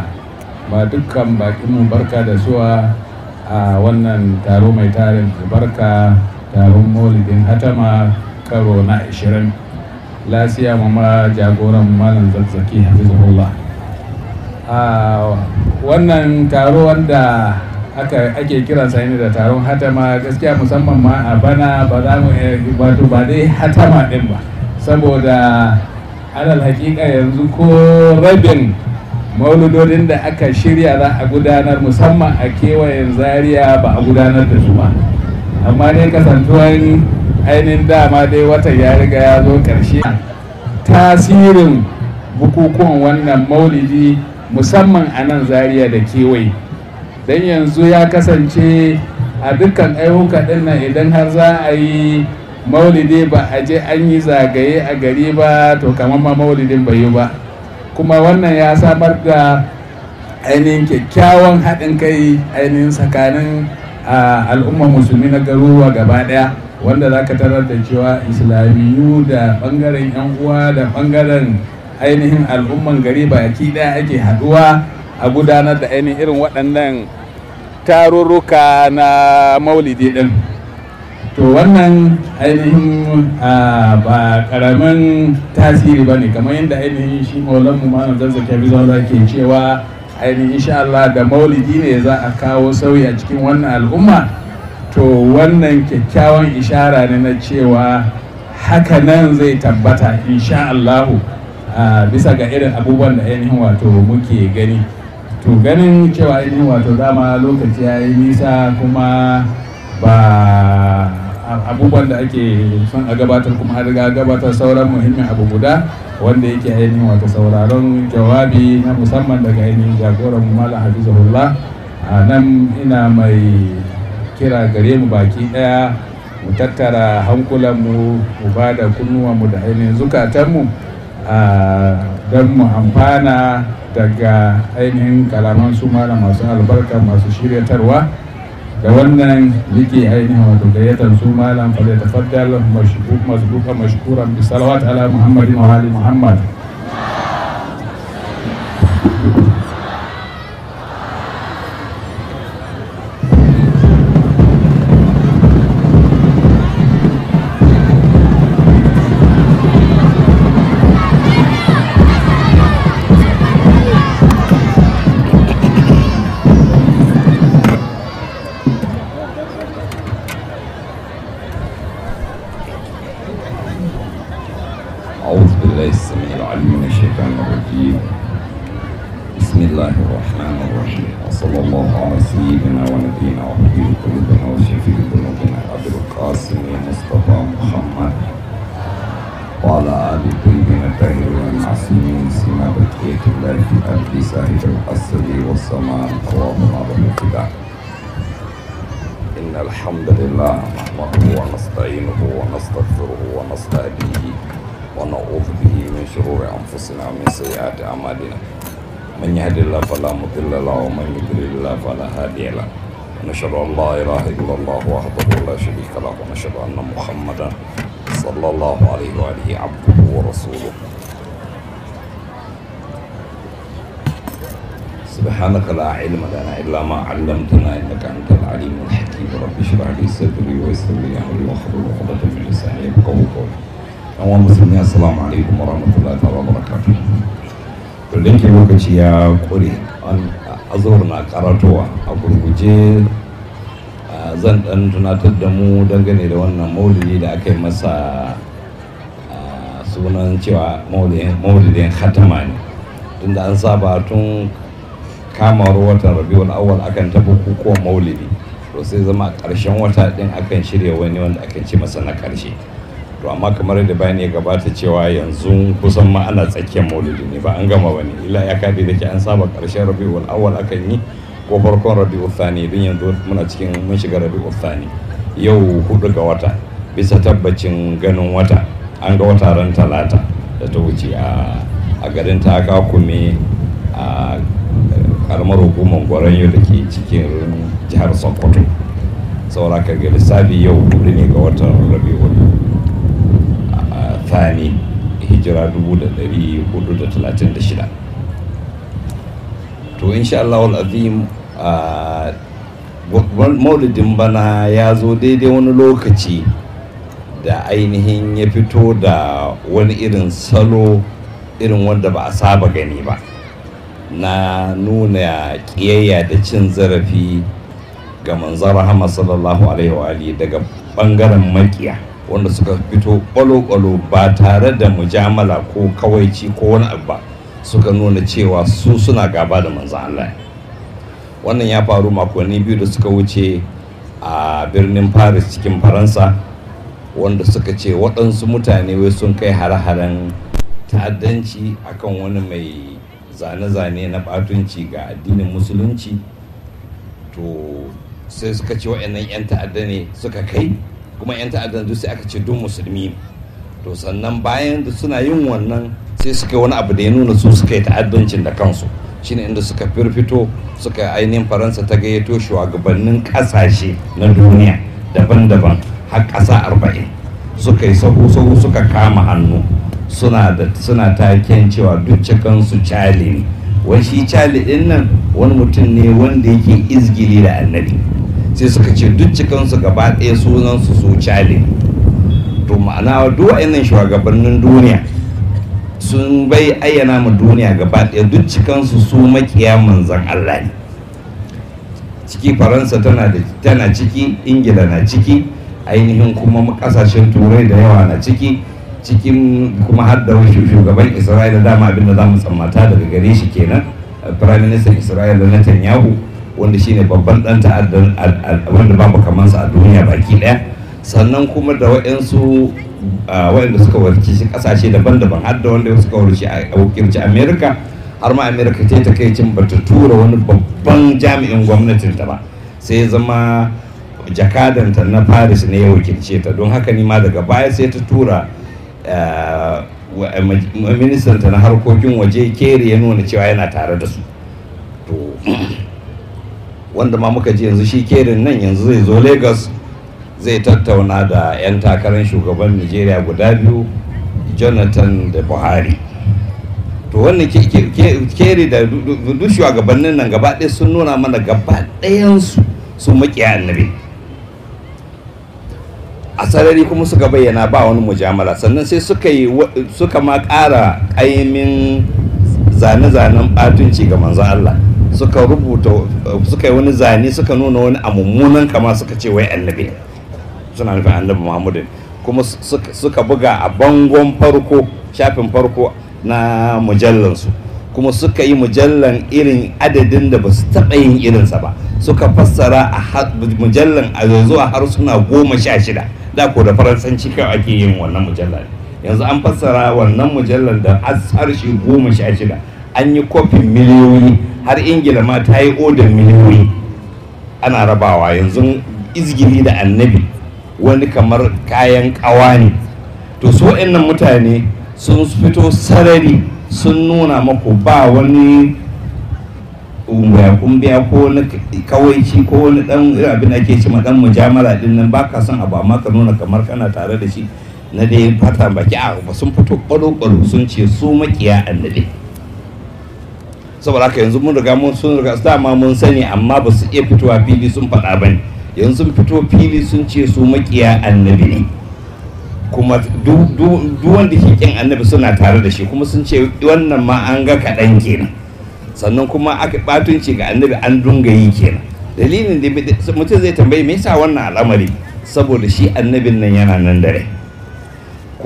ba dukkan bakinmu barka da zuwa a wannan taro mai tarin barka taron maulidin hatama karo na 20 lasiya mama jagoran malam zazzaki hafizullah a wannan taro wanda aka ake kiransa ne da taron hatama gaskiya musamman ma a bana ba za mu wato ba dai hatama din ba saboda alal hakika yanzu ko rabin mauludodin da aka shirya za a gudanar musamman a kewayen zaria ba a gudanar da su ba amma dai kasantuwan ainihin dama dai watan ya riga ya zo ƙarshe tasirin bukukuwan wannan maulidi musamman a nan zaria da kewaye don yanzu ya kasance a dukkan ayyuka ɗin nan idan har za a yi maulidi ba a je an yi zagaye a gari ba to kamar ma maulidin bai yi ba kuma wannan ya samar da ainihin kyakkyawan haɗin kai ainihin tsakanin al'ummar musulmi na garuruwa gaba ɗaya wanda za ka tarar da cewa islamiyu da ɓangaren 'yan uwa da ɓangaren ainihin al'umman gari baki ɗaya ake haɗuwa a gudanar da ainihin irin waɗannan tarurruka na maulidi ɗin to wannan ainihin ba karamin tasiri ba ne kamar yadda ainihin shi maulan mu malam zazzaki bizawa ke cewa ainihin insha Allah da maulidi ne za a kawo sauyi a cikin wannan al'umma to wannan kyakkyawan ishara ne na cewa haka nan zai tabbata insha Allah bisa ga irin abubuwan da ainihin wato muke gani to ganin cewa ainihin wato dama lokaci ya yi nisa kuma ba abubuwan da ake son a gabatar kuma an riga gabatar sauran muhimmin abu guda wanda yake ainihin wata sauraron jawabi na musamman daga ainihin jagoran mu malam hafizahullah a nan ina mai kira gare mu baki daya mu tattara hankulanmu mu ba da kunnuwanmu da ainihin zukatanmu don mu amfana daga ainihin kalaman su malam masu albarka masu shiryatarwa da wannan yake ainihin wato gayyatar su malam fa da tafaddal masbuka mashkuran bi salawat ala muhammadin wa ali muhammad أعوذ بالله السميع العليم من الشيطان الرجيم بسم الله الرحمن الرحيم وصلى الله على سيدنا ونبينا وحبيب قلوبنا وشفيع ذنوبنا أبي القاسم مصطفى محمد وعلى آل الطيبين الطاهرين المعصومين سما بقية الله في الأرض ساهر الأسد والسماء اللهم على الفداء إن الحمد لله نحمده ونستعينه ونستغفره ونستهديه ونعوذ به من شرور أنفسنا ومن سيئات أعمالنا من يهد الله فلا مضل له ومن يضلل الله فلا هادي له ونشهد أن لا إله إلا الله وحده لا شريك له ونشهد أن محمدا صلى الله عليه وآله عبده ورسوله سبحانك لا علم لنا إلا ما علمتنا إنك أنت العليم الحكيم رب اشرح لي صدري ويسر لي أمري واحلل عقدة من لساني يفقهوا قولي yan musulmi assalamu alaikum warahmatullahi ta'ala barakatuh to da yake lokaci ya kure an azhar na karatowa a gurguje zan dan tunatar da mu dangane da wannan maulidi da aka yi masa sunan cewa maulidin hatama ne tunda an saba tun kamar watan rabiul awwal akan ta bukukuwan maulidi to sai zama a ƙarshen wata ɗin akan shirya wani wanda akan ce masa na ƙarshe to amma kamar da bayani ya gabata cewa yanzu kusan ma ana tsakiyar maulidi ne ba an gama bane illa ya kade da ke an saba ƙarshen rabiul awwal akan yi ko farkon rabiul thani don yanzu muna cikin mun shiga rabiul thani yau hudu ga wata bisa tabbacin ganin wata an ga wata ran talata da ta wuce a garin ta kume a karamar hukumar gwaranyo da ke cikin jihar sokoto saura ka ga lissafi yau hudu ne ga watan rabiul thani hijira 1436 to insha Allah azim maulidin bana ya zo daidai wani lokaci da ainihin ya fito da wani irin salo irin wanda ba a saba gani ba na nuna ƙiyayya da cin zarafi ga manzon rahama sallallahu alaihi wa daga bangaren makiya wanda suka fito kwalo-kwalo ba tare da mujamala ko kawaici ko wani abu ba suka nuna cewa su suna gaba da manzon Allah wannan ya faru makonni biyu da suka wuce a birnin paris cikin faransa wanda suka ce waɗansu mutane wai sun kai hare-haren ta'addanci akan wani mai zane-zane na ɓatunci ga addinin musulunci to sai suka ce waɗannan 'yan ta'adda ne suka kai kuma 'yan ta'addan duk sai aka ce duk musulmi ne to sannan bayan da suna yin wannan sai suka wani abu da ya nuna su suka yi ta'addancin da kansu shine inda suka firfito suka ainihin faransa ta gayyato shugabannin kasashe na duniya daban-daban har ƙasa arba'in suka yi sahu-sahu suka kama hannu suna da suna taken cewa duk cikansu cali ne wai shi cali din nan wani mutum ne wanda yake izgili da annabi sai suka ce duk cikansu gaba ɗaya sunansu su cali to ma'ana duk wa'annan shugabannin duniya sun bai ayyana ma duniya gaba ɗaya duk cikansu su makiya manzan Allah ne ciki faransa tana da tana ciki ingila na ciki ainihin kuma kasashen turai da yawa na ciki cikin kuma har da shugaban isra'ila dama abinda za mu tsammata daga gare shi kenan prime minister isra'ila netanyahu wanda shine babban dan ta'addan wanda babu kamansa a duniya baki daya sannan kuma da waɗansu waɗanda suka warki kasashe daban-daban har da wanda suka warki a wakilci america har ma america ta yi takaicin ba ta tura wani babban jami'in gwamnatin ta ba sai zama jakadanta na paris ne ya wakilce ta don haka ni ma daga baya sai ta tura ministanta na harkokin waje keri ya nuna cewa yana tare da su to wanda ma muka ji yanzu shi kerin nan yanzu zai zo lagos zai tattauna da 'yan takarar shugaban nigeria guda biyu jonathan da buhari to wannan keri da duk shugabannin nan gaba ɗaya sun nuna mana gaba ɗayansu su makiya annabi a sarari kuma suka bayyana ba wani mujamala sannan sai suka yi suka ma ƙara ƙaimin zane-zanen ɓatunci ga manzon Allah suka rubuta suka yi wani zane suka nuna wani a mummunan kama suka ce wai annabi suna nufin annabi Muhammadu kuma suka buga a bangon farko shafin farko na mujallansu kuma suka yi mujallan irin adadin da ba su taɓa yin irinsa ba suka fassara a mujallan a yanzu a harsuna goma sha shida da ko da faransanci kawai ake yin wannan mujallar yanzu an fassara wannan mujallar da harshe goma sha shida an yi kofin miliyoyi har ingila ma ta yi odar miliyoyi ana rabawa yanzu izgili da annabi wani kamar kayan kawa ne to su waɗannan mutane sun fito sarari sun nuna maku ba wani kumbiya ko wani kawaici ko wani dan abin da ake ce ma dan mujamala din nan ba ka son abu amma ka nuna kamar kana tare da shi na dai fata baki a ba sun fito kwalo-kwalo sun ce su makiya annabi saboda haka yanzu mun riga mun sun riga dama mun sani amma ba su iya fitowa fili sun faɗa ba ne yanzu sun fito fili sun ce su makiya annabi ne kuma duk wanda ke kin annabi suna tare da shi kuma sun ce wannan ma an ga kaɗan kenan sannan kuma aka batunci ga annabi an dunga yi kenan dalilin da mutum zai tambayi me yasa wannan al'amari saboda shi annabin nan yana nan dare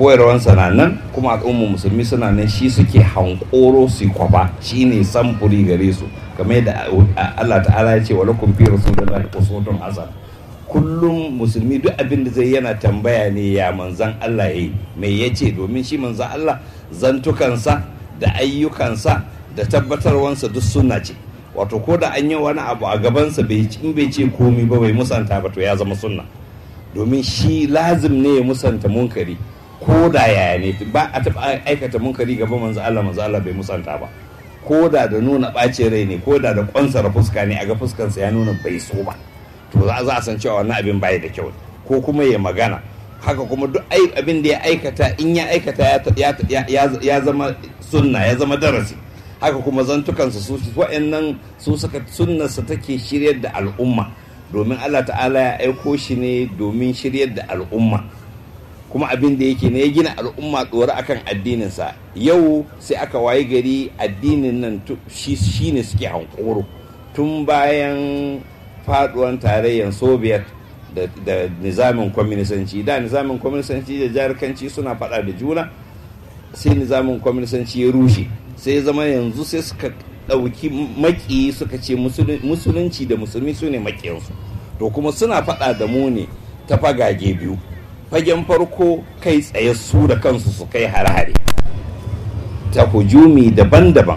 koyarwansa na nan kuma al'ummar musulmi suna nan shi suke hankoro su kwafa shi ne samfuri gare su kamar yadda Allah ta'ala ya ce wa lakum fi rasulillahi uswatun hasan kullum musulmi duk abin da zai yana tambaya ne ya manzan Allah yayi me yace domin shi manzan Allah zantukansa da ayyukansa da tabbatarwansa duk sunna ce wato ko da an yi wani abu a gabansa bai in bai ce komi ba bai musanta ba to ya zama sunna domin shi lazim ne ya musanta munkari ko da yaya ne ba a taɓa aikata munkari gaban manzo Allah manzo Allah bai musanta ba ko da da nuna ɓacin rai ne ko da da ƙwansara fuska ne a ga fuskansa ya nuna bai so ba to za a san cewa wannan abin bai da kyau ko kuma ya magana haka kuma duk abin da ya aikata in ya aikata ya zama sunna ya zama darasi haka kuma zantukansa su wa'annan su suka sunnarsa take shiryar da al'umma domin Allah ta'ala ya aiko shi ne domin shiryar da al'umma kuma abin da yake ne ya gina al'umma tsoro akan addininsa yau sai aka wayi gari addinin nan shi ne suke hankoro tun bayan faduwan tarayyar soviet da, da nizamin kwaminisanci da nizamin kwaminisanci da jarkanci suna fada da juna sai nizamin kwaminisanci ya rushe sai zama yanzu sai suka ɗauki maki suka ce musulunci da musulmi su ne makiyansu to kuma suna faɗa da mu ne ta fagage biyu fagen farko kai tsaye su da kansu su kai hare-hare ta hujumi daban-daban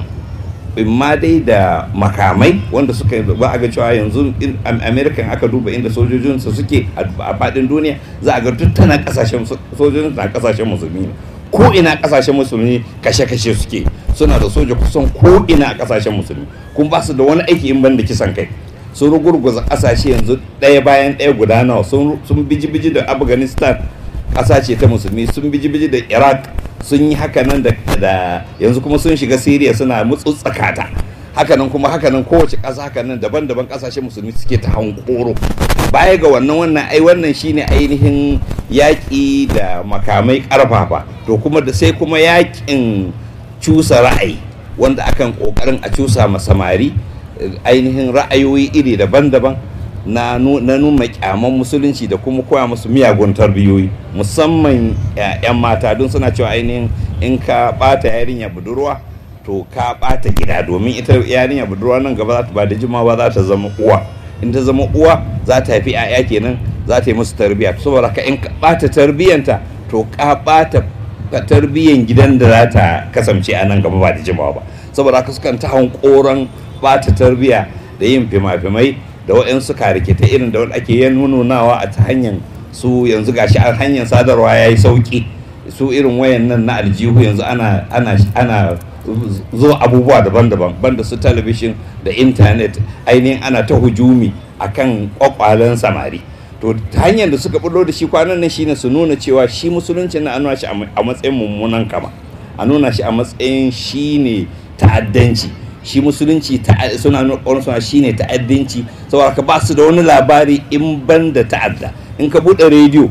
ma dai da makamai wanda suka ba a ga cewa yanzu american aka duba inda sojojinsu suke a faɗin duniya za a ga duk tana kasashen sojojin na kasashen musulmi ne ko ina kasashen musulmi kashe-kashe suke suna da soja kusan ko ina a kasashen musulmi kuma ba su da wani aiki in ban da kisan kai sun rugurguza kasashe yanzu ɗaya bayan ɗaya guda nawa sun biji-biji da afghanistan ƙasa ce ta musulmi sun biji-biji da iraq sun yi hakanan da yanzu kuma sun shiga syria suna mutsutsakata hakanan kuma hakanan kowace ƙasa hakanan daban-daban ƙasashen musulmi suke ta hankoro baya ga wannan wannan ai wannan shine ainihin yaƙi da makamai ƙarfafa to kuma da sai kuma yaƙin cusa ra'ayi wanda akan ƙoƙarin a cusa ma samari ainihin ra'ayoyi iri daban-daban na nuna kyaman musulunci da kuma koya musu miyagun tarbiyoyi musamman 'yan mata don suna cewa ainihin in ka bata yarinya budurwa to ka bata gida domin ita yarinya budurwa nan gaba za ta ba da jimawa za ta zama uwa in ta zama uwa za ta haifi 'ya'ya kenan za ta yi musu tarbiyya saboda ka in ka bata tarbiyyanta to ka bata tarbiyyan gidan da za ta kasance a nan gaba ba da jimawa ba saboda haka sukan ta hankoran bata tarbiyya da yin fima-fimai da waɗansu karikita irin da wanda ake yin nunawa a ta hanyar su yanzu gashi a hanyar sadarwa ya yi sauƙi su irin wayan nan na aljihu yanzu ana ana ana zo abubuwa daban-daban banda su talabishin da intanet ainihin ana ta hujumi akan kwakwalen samari to ta hanyar da suka bullo da shi kwanan nan shine su nuna cewa shi musulunci na nuna shi a matsayin mummunan kama a nuna shi a matsayin shine ta'addanci shi musulunci suna nuna suna shine ta'addanci saboda ka ba su da wani labari in ban da ta'adda in ka buɗe rediyo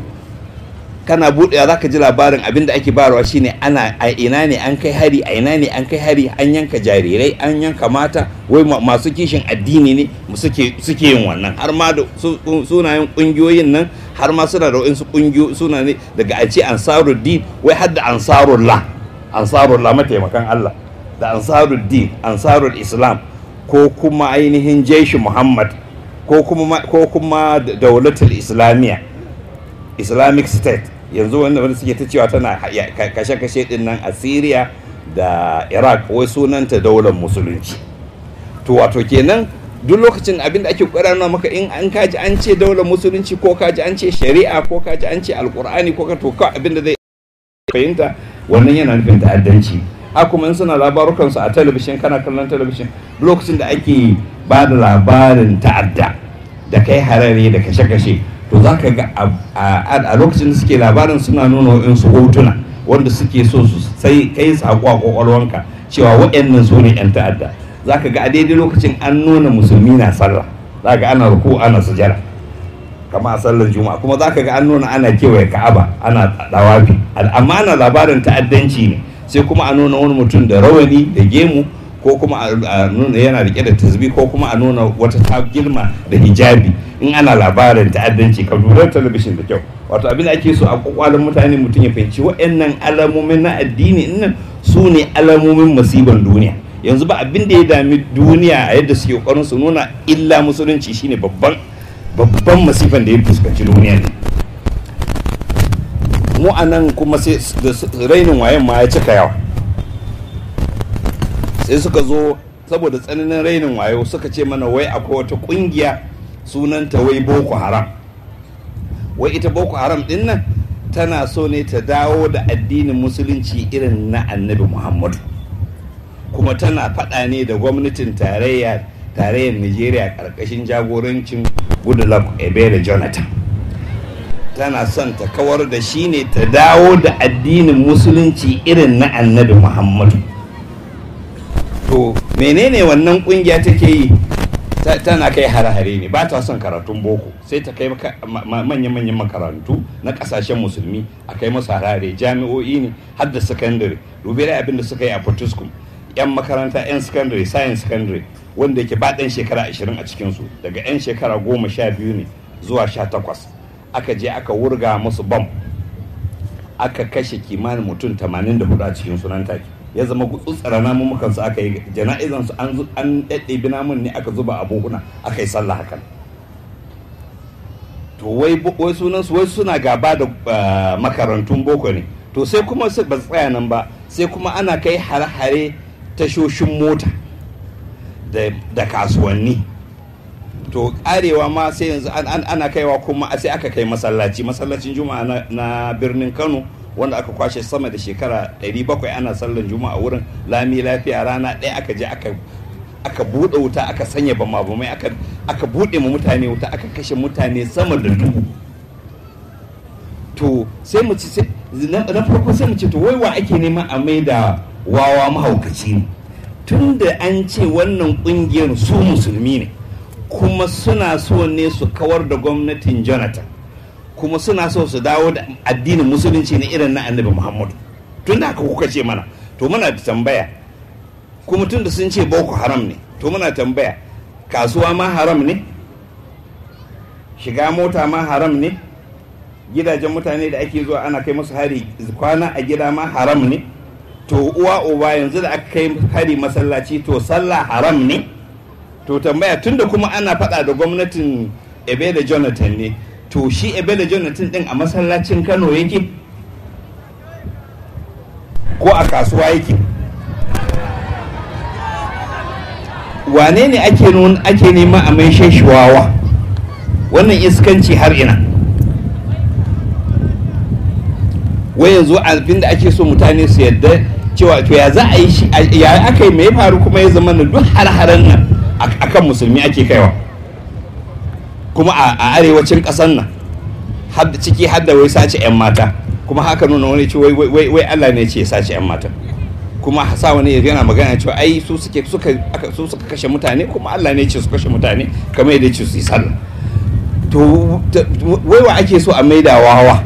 kana buɗe za ka ji labarin abin da ake bayarwa shine ana a ina ne an kai hari a ina ne an kai hari an yanka jarirai an yanka mata wai masu kishin addini ne suke yin wannan har ma da sunayen kungiyoyin nan har ma suna da wasu kungiyoyi suna ne daga a ce ansaruddin wai har da ansarullah ansarullah mataimakan Allah da ansaruddin ansarul islam ko kuma ainihin jeshi muhammad ko kuma ko kuma daulatul islamiyya islamic state yanzu wanda wanda suke ta cewa tana kashe-kashe din nan a syria da iraq wai sunanta daular musulunci to wato kenan duk lokacin abin da ake ƙwararra maka in an kaji an ce daular musulunci ko kaji an ce shari'a ko kaji an ce alkur'ani ko ka to ka abin da zai fahimta wannan yana nufin ta'addanci a kuma in suna labarukansu a talabishin kana kallon talabishin lokacin da ake ba da labarin ta'adda da kai harare da kashe-kashe to za ka ga a lokacin da suke labarin suna nuna wa'insu hotuna wanda suke so su sai kai sako a kwakwalwanka cewa wa'annan su ne 'yan ta'adda za ka ga a daidai lokacin an nuna musulmi na sallah za ga ana ruku ana sujara kama a sallar juma'a kuma za ka ga an nuna ana kewaye ka'aba ana dawafi amma ana labarin ta'addanci ne sai kuma a nuna wani mutum da rawani da gemu ko kuma a nuna yana rike da tasbi ko kuma a nuna wata ta girma da hijabi in ana labarin ta'addanci ka lura talabishin da kyau wato abin da ake so a kwakwalin mutane mutum ya fahimci waɗannan alamomin na addini nan su ne alamomin masiban duniya yanzu ba abin da ya dami duniya a yadda suke kokarin su nuna illa musulunci shine babban babban masifan da ya fuskanci duniya ne mu a nan kuma sai rainin wayan ma ya cika yawa sai suka zo saboda tsananin rainin wayo suka ce mana wai akwai wata kungiya sunanta wai boko haram wai ita boko haram din nan tana so ne ta dawo da addinin musulunci irin na annabi muhammadu kuma tana faɗa ne da gwamnatin tarayya tarayyar nigeria ƙarƙashin jagorancin goodluck ebele jonathan tana son ta kawar da shi ne ta dawo da addinin musulunci irin na annabi muhammadu to menene wannan kungiya take yi tana kai hare-hare ne ba ta son karatun boko sai ta kai manya-manyan makarantu na kasashen musulmi a kai masu harare jami'o'i ne har da sakandare dubi da abin da suka yi a fortiskum yan makaranta yan sakandare science sakandare wanda yake ba ɗan shekara 20 a cikinsu daga yan shekara goma sha biyu ne zuwa sha takwas aka je aka wurga musu bam aka kashe kimanin mutum 84 a cikin sunan take ya zama gutsutsara namun su aka yi jana'izan su an ɗaɗɗebi namun ne aka zuba a buhuna aka yi sallah hakan to wai wai sunan su wai suna gaba da makarantun boko ne to sai kuma su ba tsaya nan ba sai kuma ana kai hare-hare tashoshin mota da kasuwanni to karewa ma sai yanzu ana kaiwa kuma sai aka kai masallaci masallacin juma'a na birnin kano wanda aka kwashe sama da shekara 700 ana sallan juma'a wurin lami lafiya rana ɗaya aka je aka buɗe wuta aka sanya bama bamai aka buɗe mu mutane wuta aka kashe mutane sama da dubu to sai mu ci na farko sai mu ce to wai wa ake nema a mai da wawa mahaukaci ne tun da an ce wannan ƙungiyar su musulmi ne kuma suna so ne su kawar da gwamnatin jonathan kuma suna so su dawo da addinin musulunci na irin na annabi muhammadu tun da haka kuka ce mana to muna da tambaya kuma tun da sun ce boko haram ne to muna tambaya kasuwa ma haram ne shiga mota ma haram ne gidajen mutane da ake zuwa ana kai musu hari kwana a gida ma haram ne to uwa uba yanzu da aka kai hari masallaci to sallah haram ne to tambaya tunda kuma ana faɗa da gwamnatin ebe da jonathan ne to shi ebe da jonathan din a masallacin kano yake ko a kasuwa yake wane ne ake ake nema a mai wawa wannan iskanci har ina wai yanzu abin da ake so mutane su yadda cewa to ya za a yi shi ya aka yi mai faru kuma ya zama na duk har-haren nan akan musulmi ake kaiwa kuma a arewacin ƙasar nan ciki har da wai sace 'yan mata kuma haka nuna wani ce wai Allah ne ce ya sace 'yan mata kuma sa wani yana magana cewa ai su suke suka su suka kashe mutane kuma Allah ne ce su kashe mutane kamar yadda ce su yi sallah to wai wa ake so a maida wawa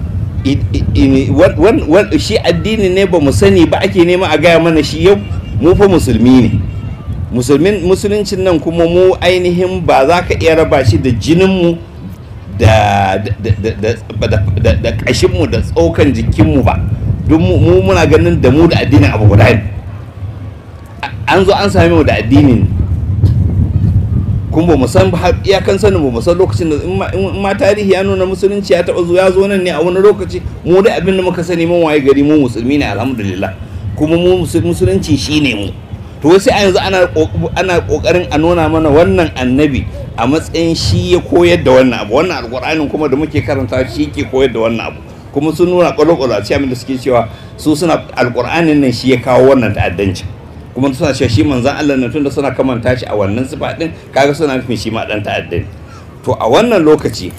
shi addini ne ba mu sani ba ake nema a gaya mana shi yau mu fa musulmi ne musuluncin nan kuma mu ainihin ba za ka iya raba shi da jininmu da ƙashinmu da tsokan jikinmu ba don mu muna ganin da mu da addinin abu guda ne an zo an same mu da addinin kuma ba mu san iyakan sanin ba mu san lokacin da in ma tarihi ya nuna musulunci ya taɓa zo ya zo nan ne a wani lokaci mu da abin da muka sani mun waye gari mu musulmi ne alhamdulillah kuma mu musulunci shine mu to sai a yanzu ana kokarin a nuna mana wannan annabi a matsayin shi ya koyar da wannan abu wannan alƙur'anin kuma da muke karanta shi ke koyar da wannan abu kuma sun nuna kwalo-kwalo a cikin da suke cewa su suna alƙur'anin nan shi ya kawo wannan ta'addanci kuma suna cewa shi manzan Allah na tunda suna kamanta shi a wannan sifa din kaga suna nufin shi ma dan ta'addani to a wannan lokaci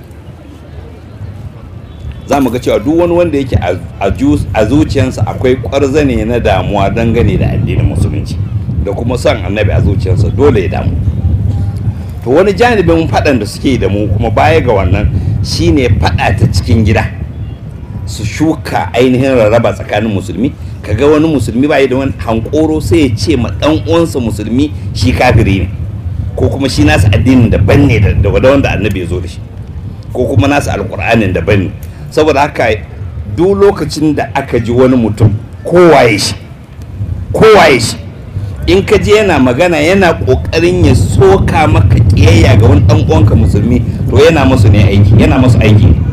za mu ga cewa duk wani wanda yake a zuciyarsa akwai kwarzane na damuwa dangane da addinin musulunci da kuma son annabi a zuciyarsa dole ya damu to wani janibin faɗan da suke da mu kuma baya ga wannan shine faɗa ta cikin gida su shuka ainihin rarraba tsakanin musulmi kaga wani musulmi ba da wani hankoro sai ya ce ma dan uwansa musulmi shi kafiri ne ko kuma shi nasa addinin daban ne da wanda annabi ya zo da shi ko kuma nasa alkur'anin daban ne saboda haka duk lokacin da aka ji wani mutum kowaye shi kowaye shi in ka je yana magana yana kokarin ya soka maka kiyayya ga wani dan uwanka musulmi to yana musu ne aiki yana musu aiki ne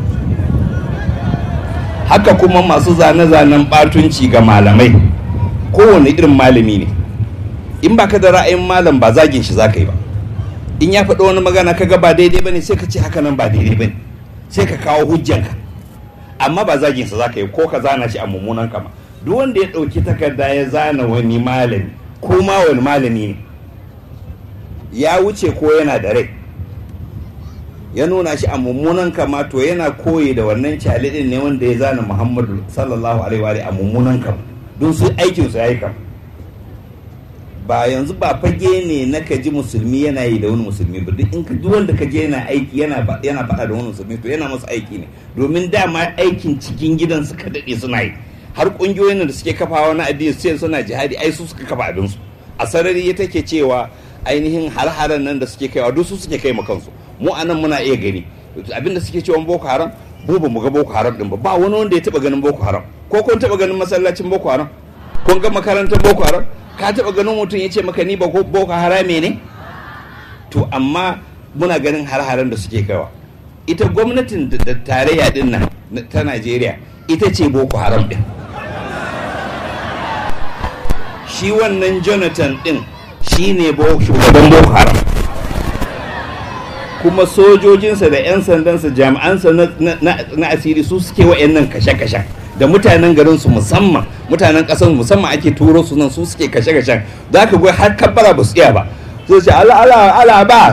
haka kuma masu zane-zanen batunci ga malamai kowane irin malami ne in ba ka da ra'ayin malam ba zagin shi za ka yi ba in ya faɗi wani magana kaga ba daidai ba ne sai ka ce haka nan ba daidai ba ne sai ka kawo hujjanka amma ba zagin sa za ka yi ko ka zana shi a mummunan kama duk wanda ya ɗauki takarda ya zana wani malami ko ma wani malami ne ya wuce ko yana da rai ya nuna shi a mummunan kama to yana koyi da wannan calidin ne wanda ya zana muhammadu sallallahu alaihi wa a mummunan kama don su aikin su yayi kama ba yanzu ba fage ne na ka ji musulmi yana yi da wani musulmi ba duk in ka duk wanda ka je yana aiki yana yana faɗa da wani musulmi to yana masa aiki ne domin dama aikin cikin gidan suka daɗe suna yi har ƙungiyoyin da suke kafawa na addini sai suna jihadi ai su suka kafa abinsu a sarari ya take cewa ainihin har-haren nan da suke kaiwa duk su suke kai ma kansu mu anan muna iya gani abin da suke cewa boko haram mu ba mu ga boko haram din ba ba wani wanda ya taba ganin boko haram ko kun taba ganin masallacin boko haram kun ga makarantar boko haram ka taba ganin mutum ya ce maka ni ba boko harame ne to amma muna ganin har-haren da suke kaiwa ita gwamnatin da tarayya din nan ta Najeriya ita ce boko haram din shi wannan Jonathan din shi ne shugaban boko haram kuma sojojinsa da 'yan sandansa jami'ansa na asiri su suke wa'annan kashe-kashen da mutanen garin su musamman mutanen kasar musamman ake turo su nan su suke kashe-kashen za ka gwai har kabbara ba su iya ba su ce ala ala ala ba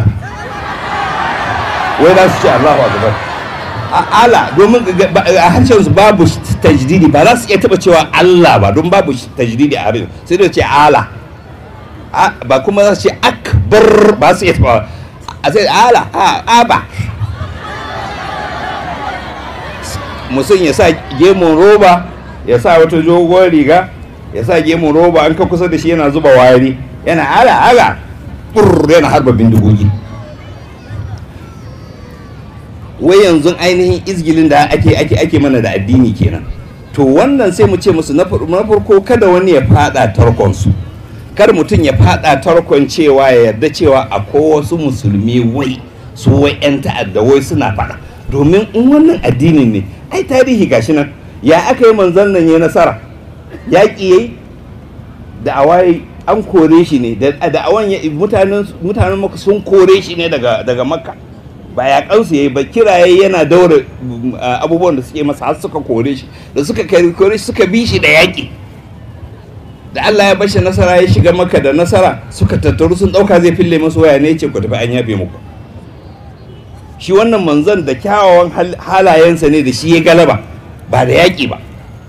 wai za su ce allahu akbar ala domin a harshen su babu tajdidi ba za su iya taba cewa allah ba don babu tajdidi a harshen sai da ce ala ba kuma za su ce akbar ba su iya taba a sai ala aba mutum ya sa gemun roba ya sa wata dogon riga ya sa gemun roba an ka kusa da shi yana zuba wari yana ala ala burr yana harba bindigogi wai yanzu ainihin izgilin da ake ake ake mana da addini kenan to wannan sai mu ce musu na farko kada wani ya fada tarkonsu kar mutum ya fada tarkon cewa ya yarda cewa akwai wasu musulmi wai su wai 'yan ta'adda wai suna fada domin in wannan addinin ne ai tarihi gashi nan ya aka yi manzon nan ya nasara yaƙi yayi da awaye an kore shi ne da awan mutanen mutanen maka sun kore shi ne daga daga makka ba ya kansu yayi ba kiraye yana daura abubuwan da suke masa har suka kore shi da suka kore shi suka bi shi da yaƙi da Allah ya bashi nasara ya shiga maka da nasara suka tattaru sun dauka zai fille masu waya ne ce ku tafi an yabe muku shi wannan manzon da kyawawan halayensa ne da shi ya galaba ba da yaƙi ba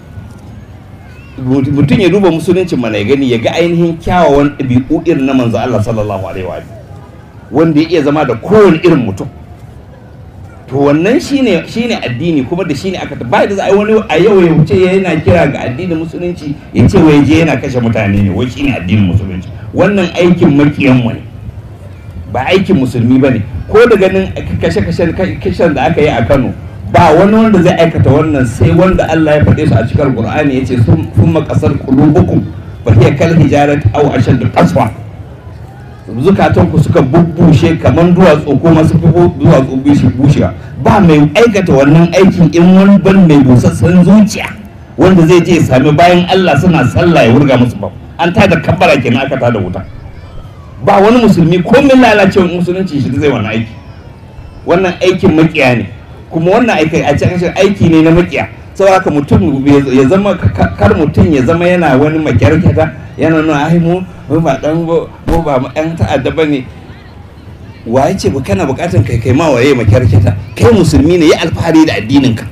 mutum ya duba musuluncin mana ya gani ya ga ainihin kyawawan ɗabi'u irin na manzo Allah sallallahu alaihi wa wanda ya iya zama da kowane irin mutum to wannan shine shine addini kuma da shine aka ba da za a wani a yau ya wuce yana kira ga addinin musulunci ya ce wai je yana kashe mutane ne wai shine addinin musulunci wannan aikin makiyan mu ne ba aikin musulmi ba ne ko da ganin kashe-kashen da aka yi a Kano ba wani wanda zai aikata wannan sai wanda Allah ya faɗe su a cikin Qur'ani yace sun makasar qulubukum fa hiya kal hijarat aw ashad qaswa zukatanku suka bubbushe kamar duwatsu ko masu fi duwatsu bishi bushewa ba mai aikata wannan aikin in wani ban mai busassan zuciya wanda zai je sami bayan Allah suna sallah ya wurga musu ba an tada kabbara kenan aka tada wuta ba wani musulmi ko min lalacewar musulunci shi zai wannan aiki wannan aikin makiya ne kuma wannan aiki a cikin aiki ne na makiya saboda haka mutum ya zama kar mutum ya zama yana wani makyarkyata yana nuna ai mu mu ba dan mu ba mu yan ta'adda bane waye ce ba kana bukatan kai kai ma waye makyarkyata kai musulmi ne ya alfahari da addinin ka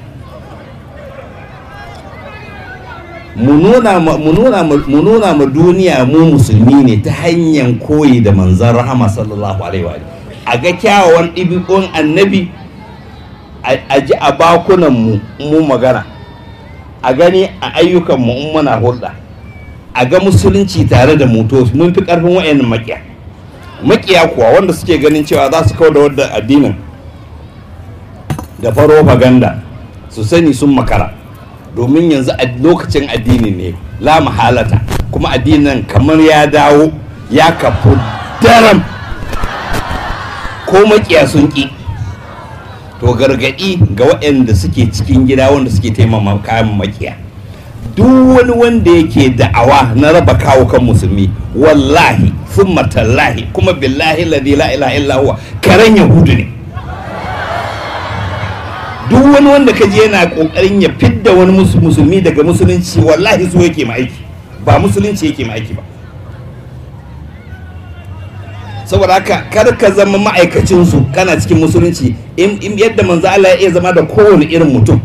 mu nuna mu nuna mu nuna mu duniya mu musulmi ne ta hanyar koyi da manzon rahama sallallahu alaihi wa a ga kyawawan ɗibi'un annabi a ji a bakunan mu mu magana a gani a ayyukan mu in muna hulɗa a ga musulunci tare da muto mun fi karfin wayannan makiya makiya kuwa wanda suke ganin cewa za su kawo da wadda addinin da farofaganda su sani sun makara domin yanzu a lokacin addini ne la mahalata kuma addinin kamar ya dawo ya kafu daram ko makiya sun ƙi to gargaɗi ga waɗanda suke cikin gida wanda suke taimama kayan makiya duk wani wanda yake da'awa na raba kawo kan musulmi wallahi sun tallahi kuma billahi ladhi la ilaha illa huwa karen yahudu ne duk wani wanda ka je yana kokarin ya fidda wani musulmi daga musulunci wallahi so yake ma aiki ba musulunci yake ma aiki ba saboda haka kar ka zama ma'aikacin su kana cikin musulunci in yadda manzo Allah ya iya zama da kowane irin mutum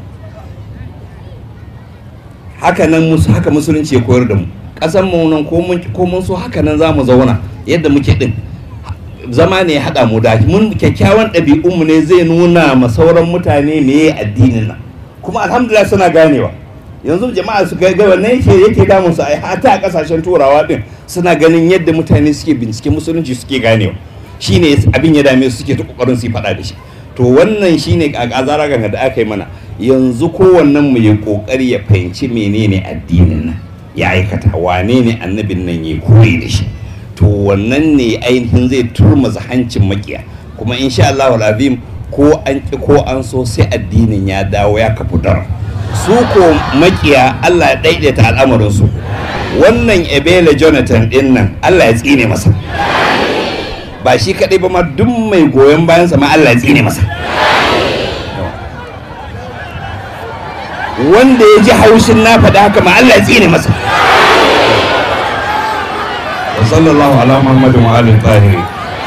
haka nan musu haka musulunci ya koyar da mu kasan mu nan ko mun ko mun so haka nan zamu zauna yadda muke din zama ne ya haɗa mu da mun kyakkyawan ɗabi'unmu ne zai nuna ma sauran mutane me addinin nan kuma alhamdulillah suna ganewa yanzu jama'a su ga wannan yake yake damun su ai hata a kasashen turawa din suna ganin yadda mutane suke bincike musulunci suke ganewa shine abin ya dame su suke ta kokarin su faɗa da shi to wannan shine azara ganga da aka yi mana yanzu kowannen mu ya kokari ya fahimci menene addinin nan ya aikata wane ne annabin nan ya koyi da shi to wannan ne ainihin zai turmaza hancin makiya kuma insha Allah azim ko an ki ko an so sai addinin ya dawo ya kafu dar su ko makiya Allah ya daidaita al'amarin su wannan Ebele Jonathan din nan Allah ya tsine masa ba shi kadai ba ma duk mai goyon bayan sa ma Allah ya tsine masa wanda ya ji haushin na faɗa haka ma Allah ya tsine masa وصلى الله على محمد وآل الطاهرين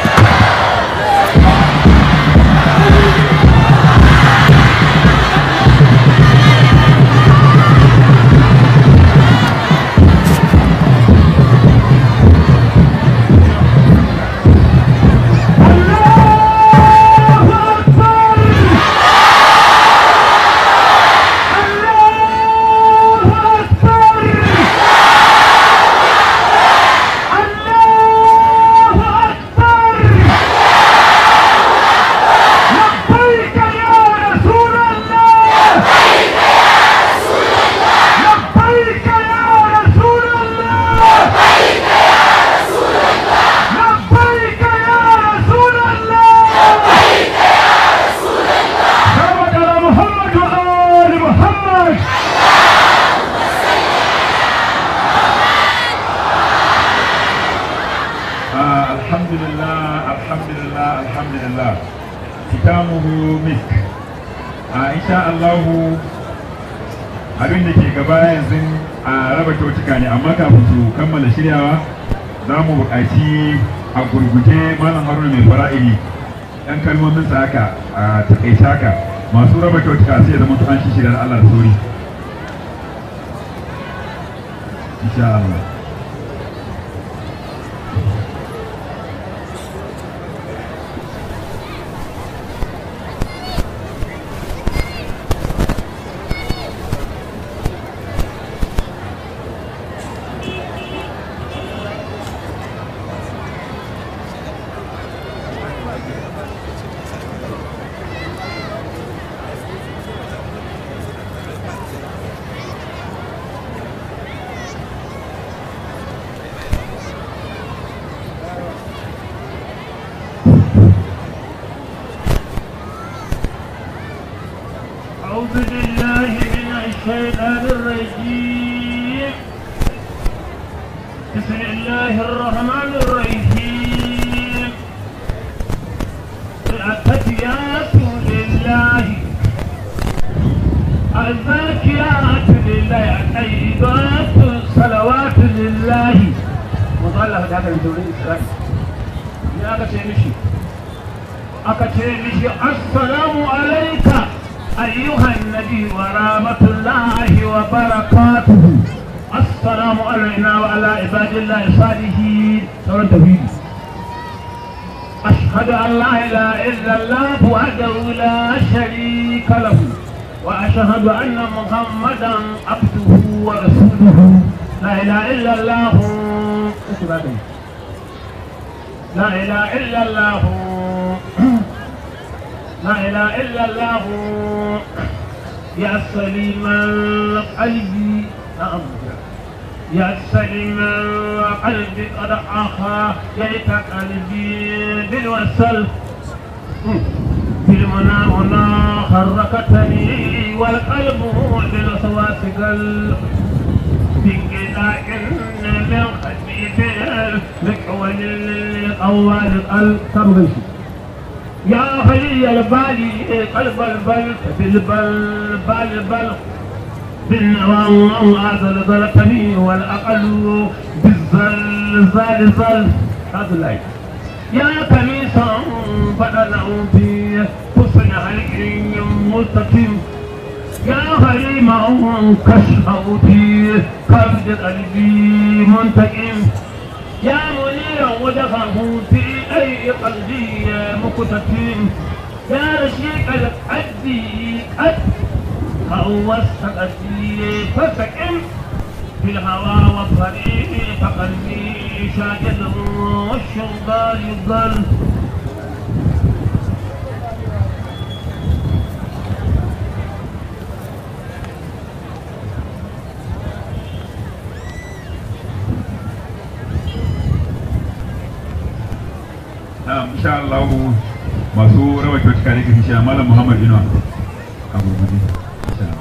abin da ke gaba yanzu a raba kyautuka ne amma kafin su kammala shiryawa za mu buƙaci a gurguje malam haruna mai fara'ili ɗan kalmomin sa haka a takaice haka masu raba kyautuka sai ya zama an shi shigar Allah da sauri insha Allah أعوذ بالله من الشيطان الرجيم بسم الله الرحمن الرحيم التحيات لله الزاكيات لله الطيبات الصلوات لله مطلع هذا من دون إسرائيل يا أكا مشي أكا مشي السلام عليك أيها النبي ورحمة الله وبركاته السلام علينا وعلى عباد الله الصالحين سورة التوحيد أشهد أن لا إله إلا الله وحده لا شريك له وأشهد أن محمدا عبده ورسوله لا إله إلا الله لا إله إلا الله لا إله إلا الله يا سليم القلب نعم يا سليم القلب قد أخا ييت قلبي بالوسل في المنى هنا حركتني والقلب بالوسواس قلب بانقطاع من خفيف مكحول الأول القلب تبغي يا خلي البالي قلب البل بالبل بال بل بالنوام هذا ضربني والأقل بالزل زال زل هذا اللايك يا كنيسة بدل في حسن هيئ مستقيم يا غريمة كشفوتي قبض قلبي منتقم يا منيرا وجهه في أي قلبي مكتتم يا رشيق القد قد هوستقتي فسكن في الهوى والطريق فقلبي شاجد والشغال يضل na'am insha Allah masu rawa kyautuka ne kasance a malam Muhammad Inuwa a gurguje insha Allah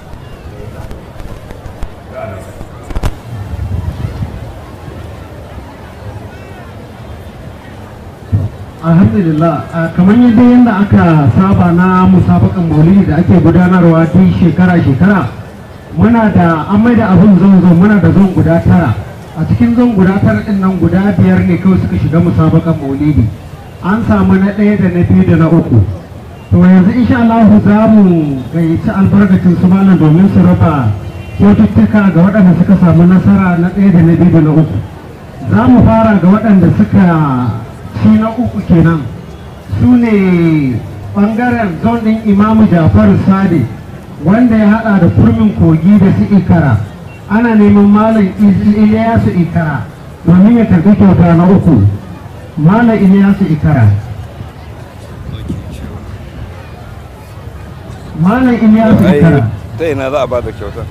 alhamdulillah kamar yadda yadda aka saba na musabakan maulidi da ake gudanarwa duk shekara-shekara muna da an mai da abin zonzo muna da zon guda tara a cikin zon guda tara din nan guda biyar ne kawai suka shiga musabakan maulidi an samu na ɗaya da na biyu da na uku to yanzu insha Allah za mu gayyaci albarkacin su malam domin su raba kyaututtuka ga waɗanda suka samu nasara na ɗaya da na biyu da na uku za mu fara ga waɗanda suka shi na uku kenan su ne ɓangaren zon ɗin imamu jafaru sade wanda ya haɗa da kurmin kogi da su ikara ana neman malam iliyasu ikara domin ya karɓi kyauta na uku malam iliyasu ikara malam iliyasu ikara ta ina za a ba da kyautar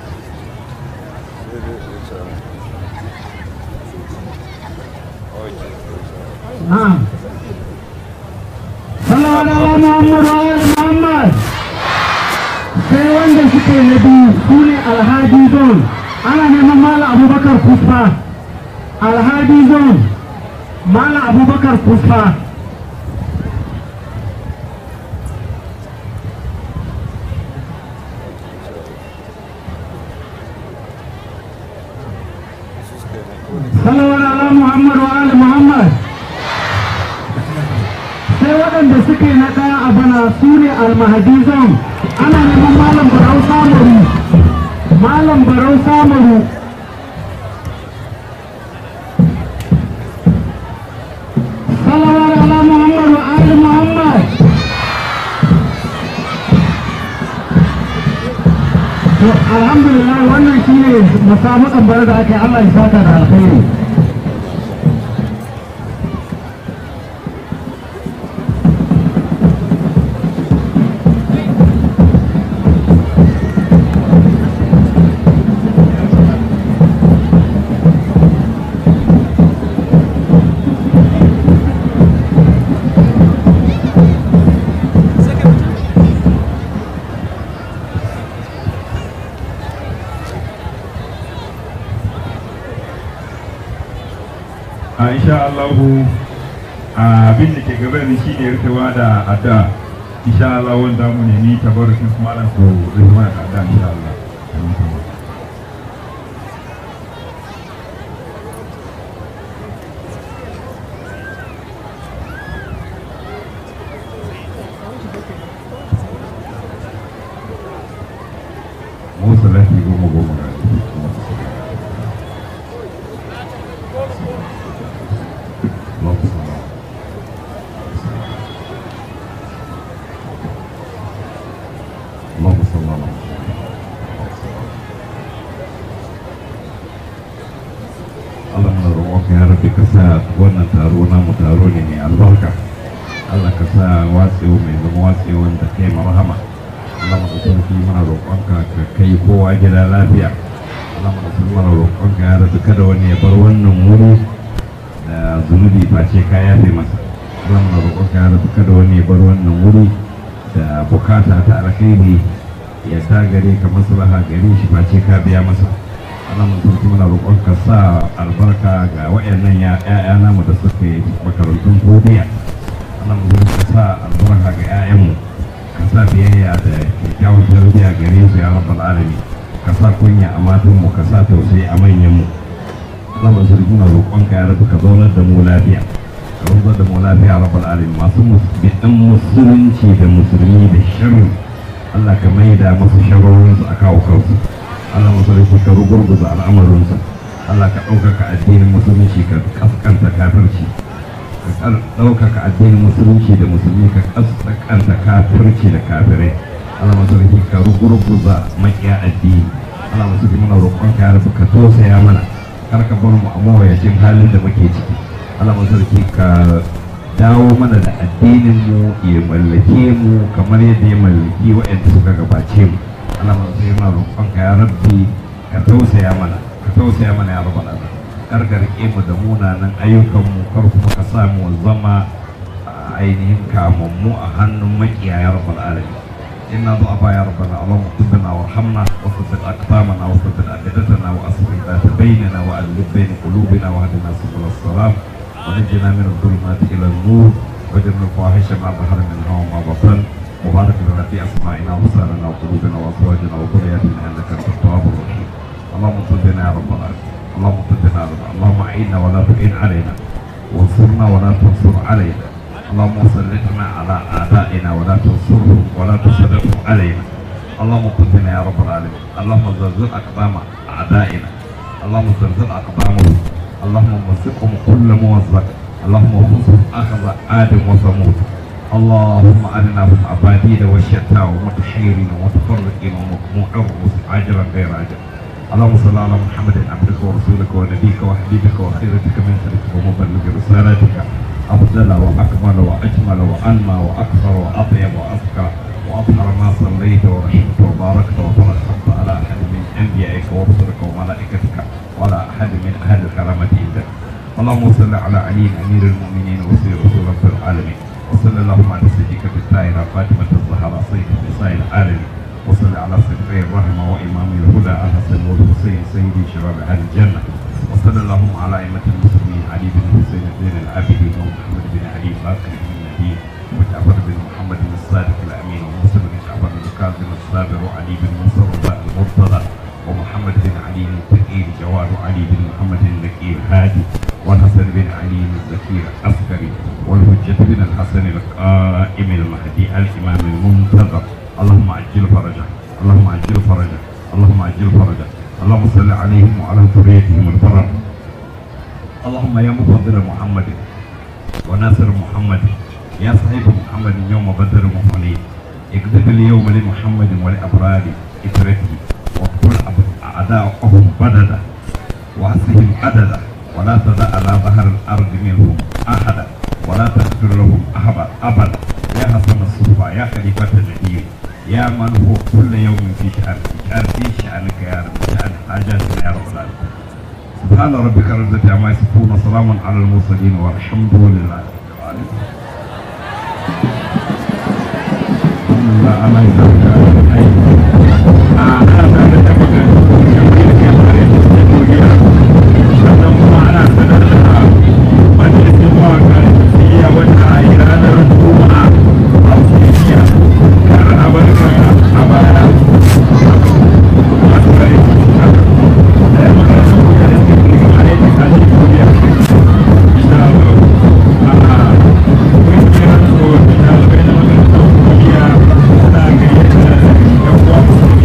na'am sallallahu ala muhammad wa ali muhammad sai wanda suke na biyu su ne alhaji zon ana neman malam abubakar kufa alhaji zon malam abubakar kufa sallallahu ala muhammad wa ali muhammad sai waɗanda suke na ɗaya a bana su ne almahadizan ana neman malam barau samaru malam barau samaru salawar ala muhammad wa ali muhammad to alhamdulillah wannan shine musabakan bar da ake Allah ya saka da alkhairi a insha Allahu abin da ke gaba da shi ne rikewa da adda insha Allah wanda mu nemi tabarukin su malam su rikewa da adda insha Allah Musa lafi goma goma ga اللهم صل على محمد roƙonka ya rabbi ka sa wannan taro namu taro ne mai albarka Allah ka sa watsewa mai zama watsewa da kai marhama Allah mu sarki muna roƙonka ka kai kowa gida lafiya Allah mu sarki muna roƙonka ya rabbi kada wani ya bar wannan wuri da zunubi face ka yafe masa Allah muna roƙonka ya rabbi kada wani ya bar wannan wuri da bukata ta alkhairi ya ta gare ka maslaha gare shi face ka biya masa Allah mun sarki muna roƙon ka sa albarka ga wayannan ya ƴaƴa namu da suka yi makarantun godiya Allah mun sarki ka sa albarka ga ƴaƴanmu ka sa biyayya da kyakkyawar tarbiyya gare su ya rabbal alamin ka sa kunya a matanmu ka sa tausayi a manyanmu Allah mun sarki muna roƙon ka ya rabu ka zaunar da mu lafiya ka zaunar da mu lafiya ya rabbal alamin masu bidan musulunci da musulmi da sharri Allah ka maida musu sharorinsu a kawo kansu Allah masarauki ka rugurguza al'amarinsa Allah ka ɗaukaka addinin musulunci ka kaskanta kafirci ka ɗaukaka addinin musulunci da musulmi ka kaskanta kafirci da kafirai Allah masarauki ka rugurguza makiya addini Allah masarauki muna roƙon ka rabu ka tausaya mana kar ka bar mu a mawayacin halin da muke ciki Allah masarauki ka dawo mana da addinin mu ya mallake mu kamar yadda ya mallaki waɗanda suka gabace mu Allah mun sai ma roƙon ka ya rabbi ka tausaya mana ka tausaya mana ya rabbal alamin kar ka rike mu da munanan ayyukan mu kar kuma ka sa mu zama ainihin kamammu a hannun makiya ya rabbal alamin inna du'afa ya rabbana allahumma tubna warhamna wa thabbit aqdamana wa thabbit aqidatana wa aslih ذات بيننا وألف بين قلوبنا واهدنا سبل السلام ونجنا من الظلمات إلى النور وجعلنا الفواحش ما ظهر منها وما بطن وبارك لنا في اسمائنا وابصارنا وقلوبنا وازواجنا وذرياتنا انك انت التواب الرحيم اللهم صدنا يا رب العالمين اللهم صدنا يا رب اللهم اعنا ولا تعين علينا وانصرنا ولا تنصر علينا اللهم سلطنا على اعدائنا ولا تنصرهم ولا تسلطهم علينا اللهم صدنا يا رب العالمين اللهم زلزل اقدام اعدائنا اللهم زلزل اقدامهم اللهم مزقهم كل موزق اللهم خذهم اخذ ادم وثمود اللهم أرناهم أبادين وشتى ومتحيرين ومتفرقين ومقموع الرؤوس عاجلا غير عاجل اللهم صل على محمد عبدك ورسولك ونبيك وحبيبك وخيرتك من خلقك ومبلغ رسالتك أفضل وأكمل وأجمل وأنمى وأكثر وأطيب وأزكى وأطهر ما صليت ورحمت وباركت وترحمت على أحد من أنبيائك ورسلك وملائكتك وعلى أحد من أهل الكرامة عندك اللهم صل على علي أمير المؤمنين وسير رسول رب العالمين وصلى اللهم على سيدك الطاهرة فاطمة الزهراء سيد نساء العالمين وصل على صدري الرحمة وإمام الهدى الحسن والحسين سيدي شباب أهل الجنة وصلى اللهم على أئمة المسلمين علي بن حسين زين العابدين ومحمد بن علي باقر بن النبي وجعفر بن محمد الصادق الأمين وموسى بن جعفر بن كاظم الصابر وعلي بن موسى المرتضى ومحمد بن علي التقي جواد علي بن محمد النقي الهادي والحسن بن علي الزكي العسكري والحجة بن الحسن القائم المهدي الإمام المنتظر اللهم عجل فرجه اللهم عجل فرجه اللهم عجل فرجه اللهم صل عليهم وعلى ذريتهم البرر اللهم يا مفضل محمد وناصر محمد يا صاحب محمد يوم بدر وحنين اكذب اليوم لمحمد ولأبرار إترته واقتل أعداءهم بددا وأسهم عددا ولا تدع على ظهر الأرض منهم أحدا ولا تغفر لهم أحدا أبدا يا حسن الصفا يا خليفة النبي يا من هو كل يوم في شأن في شأن في شأنك يا رب شأن حاجاتنا يا رب العالمين سبحان ربك رب العزة عما يصفون وسلام على المرسلين والحمد لله رب العالمين الحمد لله أنا